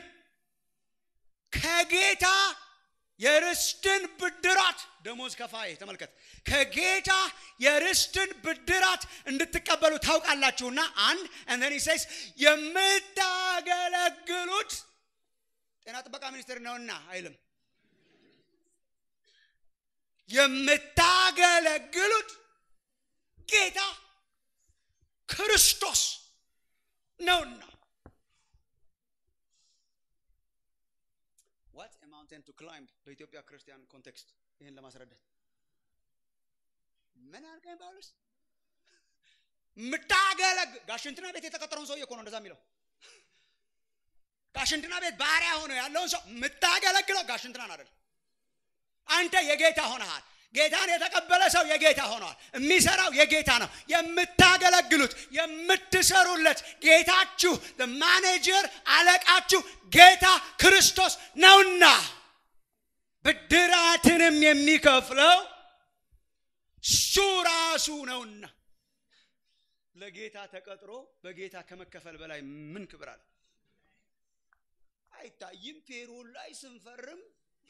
ከጌታ የርስትን ብድራት ደሞዝ ከፋይ ተመልከት ከጌታ የርስትን ብድራት እንድትቀበሉ ታውቃላችሁና አንድ እንደን ሴስ የምታገለግሉት ጤና ጥበቃ ሚኒስቴር ነውና አይልም የምታገለግሉት ጌታ ክርስቶስ ነውና ዋት ማውንቴን ቱ ክላይምብ በኢትዮጵያ ክርስቲያን ኮንቴክስት ይህን ለማስረዳት ምን አልከኝ ጳውሎስ ምታገለግ ጋሽንትና ቤት የተቀጠረውን ሰውዬ እኮ ነው እንደዛ የሚለው ጋሽንትና ቤት ባሪያ ሆኖ ያለውን ሰው የምታገለግለው ጋሽንትናን አይደል አንተ የጌታ ሆነሃል ጌታን የተቀበለ ሰው የጌታ ሆነዋል የሚሰራው የጌታ ነው የምታገለግሉት የምትሰሩለት ጌታችሁ ማኔጀር አለቃችሁ ጌታ ክርስቶስ ነውና ብድራትንም የሚከፍለው እሱ ራሱ ነውና ለጌታ ተቀጥሮ በጌታ ከመከፈል በላይ ምን ክብር አለ አይታይም ፔሮል ላይ ስንፈርም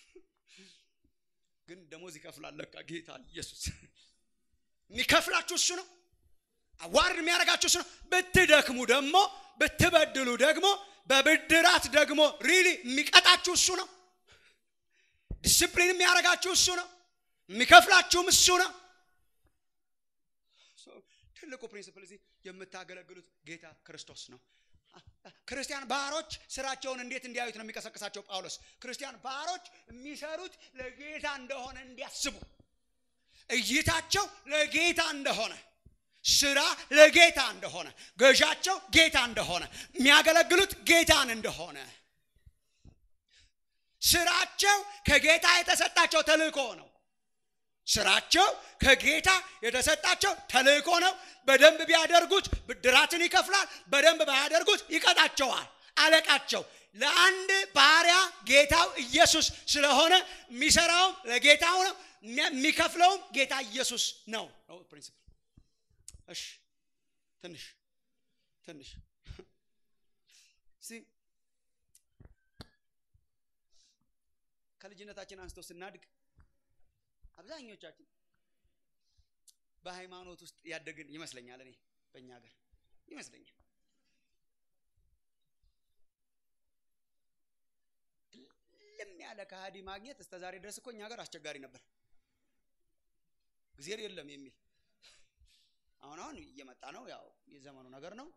ግን ደሞዝ ይከፍላል ለካ ጌታ ኢየሱስ የሚከፍላችሁ እሱ ነው አዋርድ የሚያደርጋችሁ እሱ ነው ብትደክሙ ደግሞ ብትበድሉ ደግሞ በብድራት ደግሞ ሪሊ የሚቀጣችሁ እሱ ነው ዲስፕሊን የሚያደርጋችሁ እሱ ነው የሚከፍላችሁም እሱ ነው ትልቁ ፕሪንስፕል እዚህ የምታገለግሉት ጌታ ክርስቶስ ነው ክርስቲያን ባሮች ስራቸውን እንዴት እንዲያዩት ነው የሚቀሰቅሳቸው ጳውሎስ ክርስቲያን ባሮች የሚሰሩት ለጌታ እንደሆነ እንዲያስቡ እይታቸው ለጌታ እንደሆነ ስራ ለጌታ እንደሆነ ገዣቸው ጌታ እንደሆነ የሚያገለግሉት ጌታን እንደሆነ ስራቸው ከጌታ የተሰጣቸው ተልእኮ ነው ስራቸው ከጌታ የተሰጣቸው ተልእኮ ነው በደንብ ቢያደርጉት ብድራትን ይከፍላል በደንብ ባያደርጉት ይቀጣቸዋል አለቃቸው ለአንድ ባሪያ ጌታው ኢየሱስ ስለሆነ የሚሰራውም ለጌታው ነው የሚከፍለውም ጌታ ኢየሱስ ነው ፕሪንሲፕል እሺ ትንሽ ትንሽ ሲ ከልጅነታችን አንስቶ ስናድግ አብዛኞቻችን በሃይማኖት ውስጥ ያደግን ይመስለኛል። እኔ በእኛ ሀገር ይመስለኛል። ልም ያለ ከሃዲ ማግኘት እስከ ዛሬ ድረስ እኮ እኛ ሀገር አስቸጋሪ ነበር። እግዚአብሔር የለም የሚል አሁን አሁን እየመጣ ነው። ያው የዘመኑ ነገር ነው።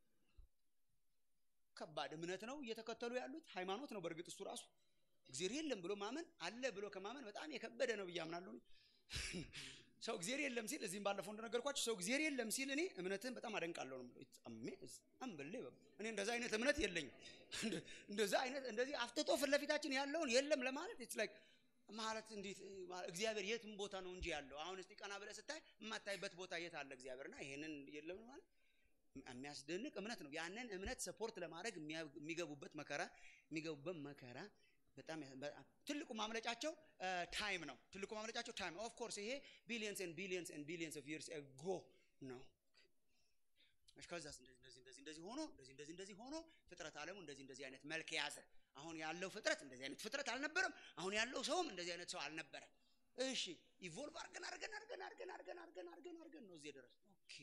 ከባድ እምነት ነው እየተከተሉ ያሉት ሃይማኖት ነው። በእርግጥ እሱ ራሱ እግዚአብሔር የለም ብሎ ማመን አለ ብሎ ከማመን በጣም የከበደ ነው ብዬ አምናለሁ። ሰው እግዚአብሔር የለም ሲል እዚህም ባለፈው እንደነገርኳቸው ሰው እግዚአብሔር የለም ሲል እኔ እምነትህን በጣም አደንቃለሁ ነው የምለው። እኔ እንደዛ አይነት እምነት የለኝም። እንደዛ አይነት እንደዚህ አፍጥጦ ፊት ለፊታችን ያለውን የለም ለማለት ኢትስ ላይክ ማለት እንዴት እግዚአብሔር የትም ቦታ ነው እንጂ ያለው። አሁን እስቲ ቀና ብለህ ስታይ የማታይበት ቦታ የት አለ እግዚአብሔርና ይሄንን የለም ማለት የሚያስደንቅ እምነት ነው። ያንን እምነት ሰፖርት ለማድረግ የሚገቡበት መከራ የሚገቡበት መከራ በጣም ትልቁ ማምለጫቸው ታይም ነው። ትልቁ ማምለጫቸው ታይም ኦፍ ኮርስ ይሄ ቢሊየንስ ኤንድ ቢሊየንስ ኤንድ ቢሊየንስ ኦፍ ይርስ አጎ ነው። ከዛስ እንደዚህ እንደዚህ እንደዚህ እንደዚህ ሆኖ እንደዚህ እንደዚህ እንደዚህ ሆኖ ፍጥረት ዓለሙ እንደዚህ እንደዚህ አይነት መልክ የያዘ አሁን ያለው ፍጥረት እንደዚህ አይነት ፍጥረት አልነበረም። አሁን ያለው ሰውም እንደዚህ አይነት ሰው አልነበረም። እሺ ኢቮልቭ አድርገን አድርገን አድርገን አድርገን አድርገን አድርገን አድርገን አድርገን ነው እዚህ ድረስ ኦኬ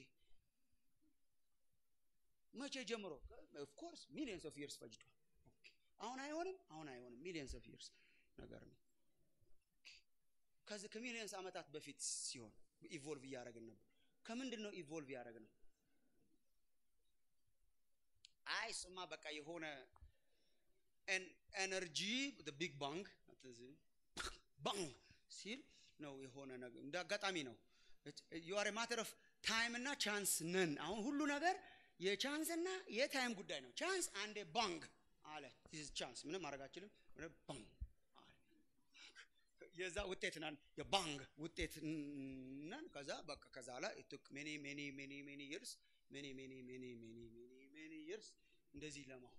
መቼ ጀምሮ ኦፍ ኮርስ ሚሊየንስ ኦፍ ይርስ ፈጅቷል። አሁን አይሆንም፣ አሁን አይሆንም። ሚሊየንስ ኦፍ ይርስ ነገር ነው። ከዚህ ከሚሊየንስ ዓመታት በፊት ሲሆን ኢቮልቭ እያደረግን ነበር። ከምንድን ነው ኢቮልቭ ያደረግነው? አይ ስማ በቃ የሆነ ኤነርጂ ቢግ ባንግ ባንግ ሲል ነው የሆነ ነገር እንደ አጋጣሚ ነው። ዩአር ማተር ኦፍ ታይም እና ቻንስ ነን። አሁን ሁሉ ነገር የቻንስ እና የታይም ጉዳይ ነው። ቻንስ አንዴ ባንግ አለ ቻንስ ምንም ማድረግ አችልም። ባንግ አለ የዛ ውጤት ናን የባንግ ውጤት ነን። ከዛ በቃ ከዛ ላይ ቱክ ሜኒ ሜኒ ሜኒ ሜኒ ይርስ ሜኒ ሜኒ ሜኒ ሜኒ ሜኒ ሜኒ ይርስ እንደዚህ ለማው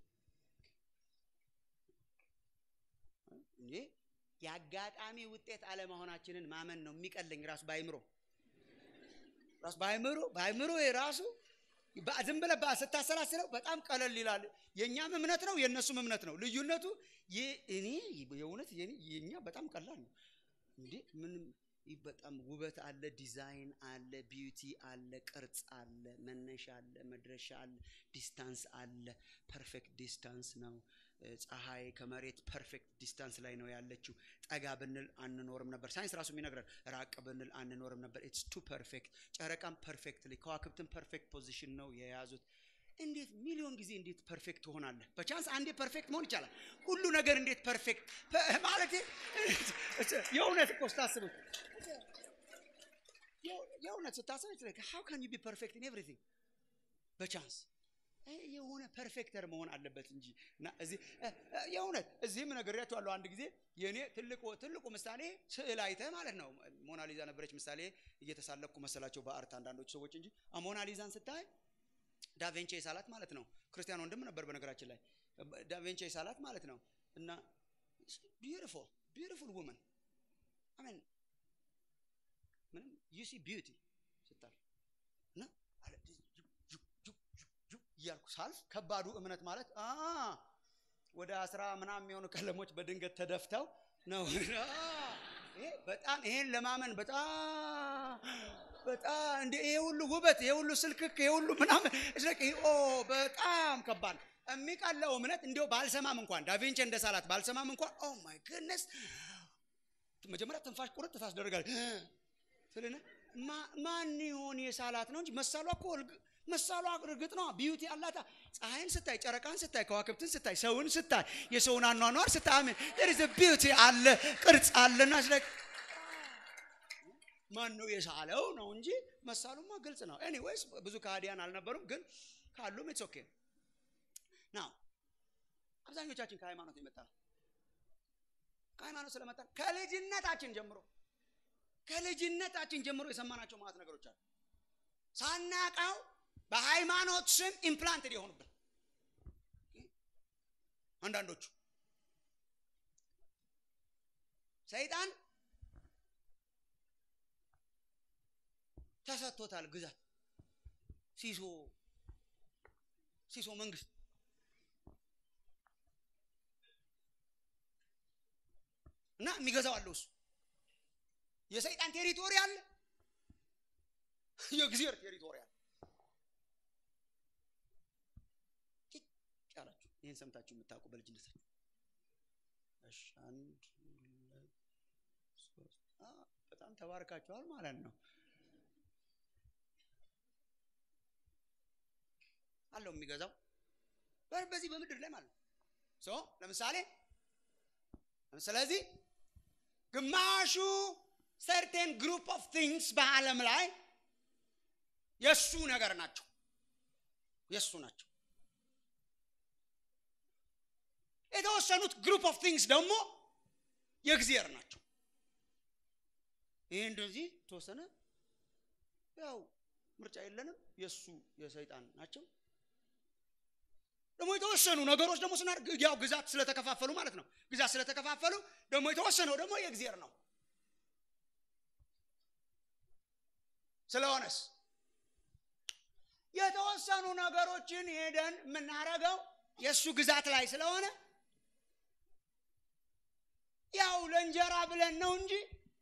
እንዴ የአጋጣሚ ውጤት አለመሆናችንን ማመን ነው የሚቀለኝ ራሱ ባይምሮ ራሱ ባይምሮ ባይምሮ የራሱ ዝም ብለህ ስታሰላስለው በጣም ቀለል ይላል። የእኛም እምነት ነው የእነሱም እምነት ነው። ልዩነቱ እኔ የእውነት የኛ በጣም ቀላል ነው። እንዴ ምንም በጣም ውበት አለ፣ ዲዛይን አለ፣ ቢዩቲ አለ፣ ቅርጽ አለ፣ መነሻ አለ፣ መድረሻ አለ፣ ዲስታንስ አለ። ፐርፌክት ዲስታንስ ነው። ፀሐይ ከመሬት ፐርፌክት ዲስታንስ ላይ ነው ያለችው። ጠጋ ብንል አንኖርም ነበር። ሳይንስ ራሱ የሚነግረን ራቅ ብንል አንኖርም ነበር። ኢትስ ቱ ፐርፌክት። ጨረቃም ፐርፌክትሊ ከዋክብትን ፐርፌክት ፖዚሽን ነው የያዙት። እንዴት ሚሊዮን ጊዜ እንዴት ፐርፌክት ትሆናለህ? በቻንስ አንዴ ፐርፌክት መሆን ይቻላል። ሁሉ ነገር እንዴት ፐርፌክት ማለት የእውነት እኮ ስታስቡት የእውነት ስታስቡት ሃው ካን ዩ ቢ ፐርፌክት ኢን ኤቭሪቲንግ በቻንስ የሆነ ፐርፌክተር መሆን አለበት እንጂ እና እዚህ የእውነት እዚህም ነግሬያቸዋለሁ። አንድ ጊዜ የእኔ ትልቁ ትልቁ ምሳሌ ስዕል አይተህ ማለት ነው። ሞናሊዛ ነበረች ምሳሌ እየተሳለቅኩ መሰላቸው በአርት አንዳንዶች ሰዎች እንጂ ሞናሊዛን ስታይ ዳቬንቼ ሳላት ማለት ነው። ክርስቲያን ወንድም ነበር በነገራችን ላይ ዳቬንቼ ሳላት ማለት ነው። እና ቢዩቲፉል ቢዩቲፉል ውመን አሜን ምንም ዩ ሲ ቢዩቲ ስታል እና እያልኩ ሳልፍ ከባዱ እምነት ማለት ወደ አስራ ምናምን የሚሆኑ ቀለሞች በድንገት ተደፍተው ነው። በጣም ይሄን ለማመን በጣም በጣም እንደ ይሄ ሁሉ ውበት፣ ይሄ ሁሉ ስልክክ፣ ይሄ ሁሉ ምናምን ኦ በጣም ከባድ የሚቀለው እምነት እንዲያው ባልሰማም እንኳን ዳቪንቺ እንደ ሳላት ባልሰማም እንኳን ኦ ማይ ግድነስ መጀመሪያ ትንፋሽ ቁርጥ ታስደርጋለች ስልና ማን ይሆን የሳላት ነው እንጂ መሳሏ እኮ መሳሏ እርግጥ ነው ቢዩቲ አላታ። ፀሐይን ስታይ፣ ጨረቃን ስታይ፣ ከዋክብትን ስታይ፣ ሰውን ስታይ፣ የሰውን አኗኗር ስታይ አሜን there is a beauty አለ ቅርጽ አለና ስለ ማን ነው የሳለው ነው እንጂ መሳሉማ ግልጽ ነው። ኤኒዌይስ ብዙ ከሃዲያን አልነበሩም፣ ግን ካሉም ኢትስ ኦኬ ናው አብዛኞቻችን ከሃይማኖት የመጣ ነው። ከሃይማኖት ስለመጣ ከልጅነታችን ጀምሮ ከልጅነታችን ጀምሮ የሰማናቸው ማለት ነገሮች አሉ ሳናቀው በሃይማኖት ስም ኢምፕላንትድ የሆኑብን አንዳንዶቹ ሰይጣን ተሰጥቶታል ግዛት ሲሶ ሲሶ መንግስት እና የሚገዛው አለው እሱ የሰይጣን ቴሪቶሪ አለ የእግዚአብሔር ቴሪቶሪ አለ ጭጭ አላችሁ ይህን ሰምታችሁ የምታውቁ በልጅነታችሁ እሺ አንድ ሁለት ሶስት አ፣ በጣም ተባርካችኋል ማለት ነው አለው የሚገዛው በ- በዚህ በምድር ላይ ማለት ነው ሶ ለምሳሌ ስለዚህ ግማሹ ሰርቴን ግሩፕ ኦፍ ቲንግስ በአለም ላይ የእሱ ነገር ናቸው የእሱ ናቸው የተወሰኑት ግሩፕ ኦፍ ቲንግስ ደግሞ የእግዚአብሔር ናቸው ይህ እንደዚህ ተወሰነ ያው ምርጫ የለንም የእሱ የሰይጣን ናቸው ደግሞ የተወሰኑ ነገሮች ደግሞ ስናደርግ ያው ግዛት ስለተከፋፈሉ ማለት ነው ግዛት ስለተከፋፈሉ ደግሞ የተወሰነው ደግሞ የእግዚአብሔር ነው ስለሆነስ የተወሰኑ ነገሮችን ሄደን የምናደርገው የእሱ ግዛት ላይ ስለሆነ ያው ለእንጀራ ብለን ነው እንጂ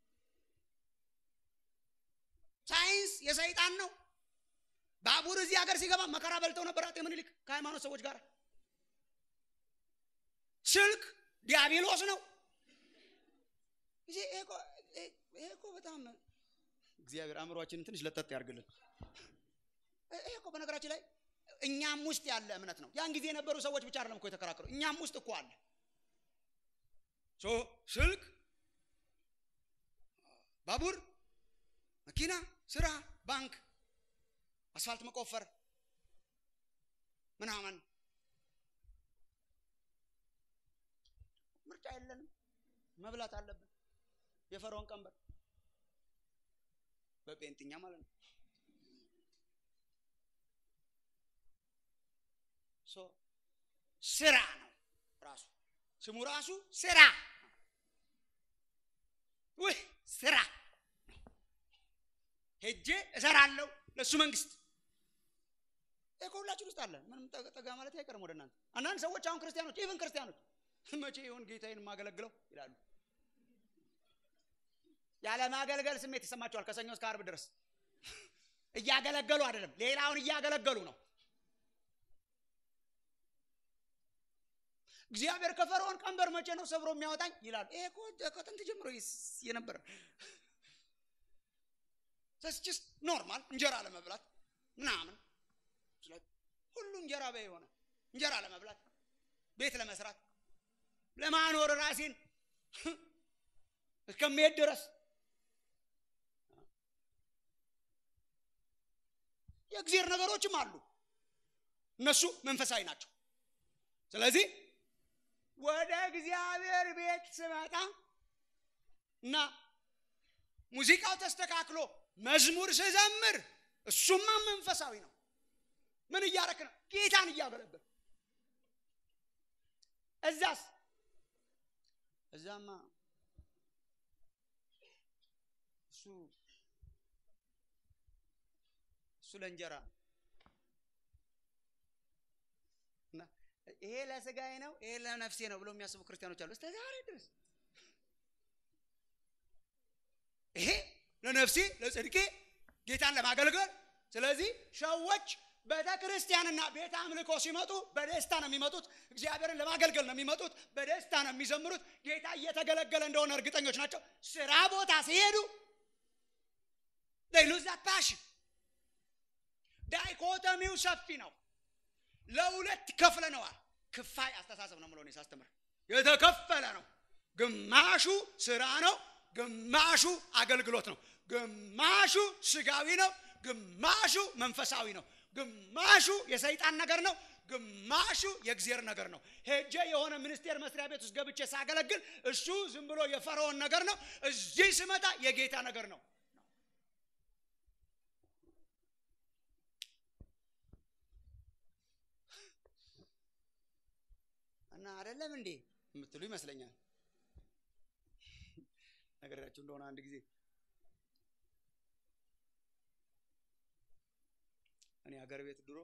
ሳይንስ የሰይጣን ነው ባቡር እዚህ ሀገር ሲገባ መከራ በልተው ነበር አጤ ምኒልክ ከሃይማኖት ሰዎች ጋር ስልክ ዲያብሎስ ነው ይሄ እኮ ይሄ እኮ በጣም እግዚአብሔር አእምሯችንን ትንሽ ለጠጥ ያርግልን ይሄ እኮ በነገራችን ላይ እኛም ውስጥ ያለ እምነት ነው ያን ጊዜ የነበሩ ሰዎች ብቻ አይደለም እኮ የተከራከሩ እኛም ውስጥ እኮ አለ ሶ ስልክ ባቡር መኪና ስራ ባንክ አስፋልት መቆፈር ምናምን ምርጫ የለንም መብላት አለብን የፈርዖን ቀንበር በጴንጥኛ ማለት ነው ሶ ስራ ነው ራሱ ስሙ ራሱ ስራ ውህ ስራ ሄጄ እሰራለሁ ለእሱ መንግስት ይሄ ከሁላችን ውስጥ አለ ምንም ጠጋ ጠጋ ማለት አይቀርም ወደ እናንተ አንዳንድ ሰዎች አሁን ክርስቲያኖች ኢቨን ክርስቲያኖች መቼ ይሆን ጌታዬን የማገለግለው ይላሉ ያለ ማገልገል ስሜት ይሰማቸዋል ከሰኞ እስከ አርብ ድረስ እያገለገሉ አይደለም ሌላውን እያገለገሉ ነው እግዚአብሔር ከፈርዖን ቀንበር መቼ ነው ሰብሮ የሚያወጣኝ ይላሉ ይሄ እኮ ከጥንት ጀምሮ ይስ- የነበረ ስ ኖርማል እንጀራ ለመብላት ምናምን ስለ- ሁሉ እንጀራ በይ የሆነ እንጀራ ለመብላት ቤት ለመስራት ለማኖር ራሴን እስከሚሄድ ድረስ የእግዚአብሔር ነገሮችም አሉ እነሱ መንፈሳዊ ናቸው ስለዚህ ወደ እግዚአብሔር ቤት ስመጣ እና ሙዚቃው ተስተካክሎ መዝሙር ስዘምር እሱማ መንፈሳዊ ነው ምን እያረክ ነው ጌታን እያገለገል እዛስ እዛማ እሱ እሱ ለእንጀራ እና ይሄ ለስጋዬ ነው ይሄ ለነፍሴ ነው ብሎ የሚያስቡ ክርስቲያኖች አሉ እስከ ዛሬ ድረስ ይሄ ለነፍሴ ለጽድቄ ጌታን ለማገልገል ስለዚህ ሰዎች ቤተ ክርስቲያንና ቤተ አምልኮ ሲመጡ በደስታ ነው የሚመጡት እግዚአብሔርን ለማገልገል ነው የሚመጡት በደስታ ነው የሚዘምሩት ጌታ እየተገለገለ እንደሆነ እርግጠኞች ናቸው ስራ ቦታ ሲሄዱ ሉዝ ፓሽን ዳይኮቶሚው ሰፊ ነው ለሁለት ከፍለነዋል ክፋይ አስተሳሰብ ነው ምሎኔ ሳስተምር የተከፈለ ነው ግማሹ ስራ ነው ግማሹ አገልግሎት ነው ግማሹ ስጋዊ ነው ግማሹ መንፈሳዊ ነው ግማሹ የሰይጣን ነገር ነው ግማሹ የእግዚአብሔር ነገር ነው ሄጄ የሆነ ሚኒስቴር መስሪያ ቤት ውስጥ ገብቼ ሳገለግል እሱ ዝም ብሎ የፈርዖን ነገር ነው እዚህ ስመጣ የጌታ ነገር ነው እና አይደለም እንዴ የምትሉ ይመስለኛል ነገራችሁ እንደሆነ አንድ ጊዜ እኔ ሀገር ቤት ድሮ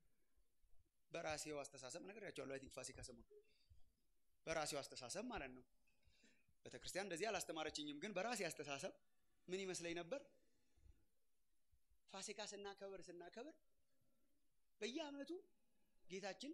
በራሴው አስተሳሰብ ነግሬያቸዋለሁ። አይ ቲንክ ፋሲካ ሰሞን በራሴው አስተሳሰብ ማለት ነው። ቤተክርስቲያን እንደዚህ አላስተማረችኝም፣ ግን በራሴ አስተሳሰብ ምን ይመስለኝ ነበር? ፋሲካ ስናከብር ስናከብር በየዓመቱ ጌታችን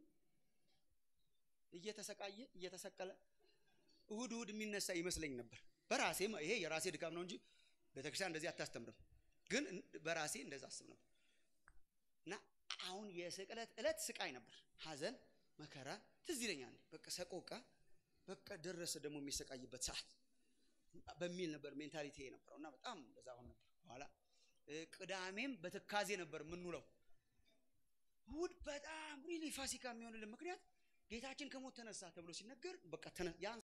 እየተሰቃየ እየተሰቀለ እሁድ እሁድ የሚነሳ ይመስለኝ ነበር። በራሴ ይሄ የራሴ ድካም ነው እንጂ ቤተክርስቲያን እንደዚህ አታስተምርም። ግን በራሴ እንደዛ አስብ ነበር እና አሁን የስቅለት ዕለት ስቃይ ነበር፣ ሐዘን መከራ ትዝ ይለኛል። በቃ ሰቆቃ በቃ ደረሰ ደግሞ የሚሰቃይበት ሰዓት በሚል ነበር ሜንታሊቲ የነበረው እና በጣም እንደዛ አሁን ነበር። በኋላ ቅዳሜም በትካዜ ነበር የምንውለው። እሁድ በጣም ሪሊ ፋሲካ የሚሆንልን ምክንያት ጌታችን ከሞት ተነሳ ተብሎ ሲነገር በቃ ያን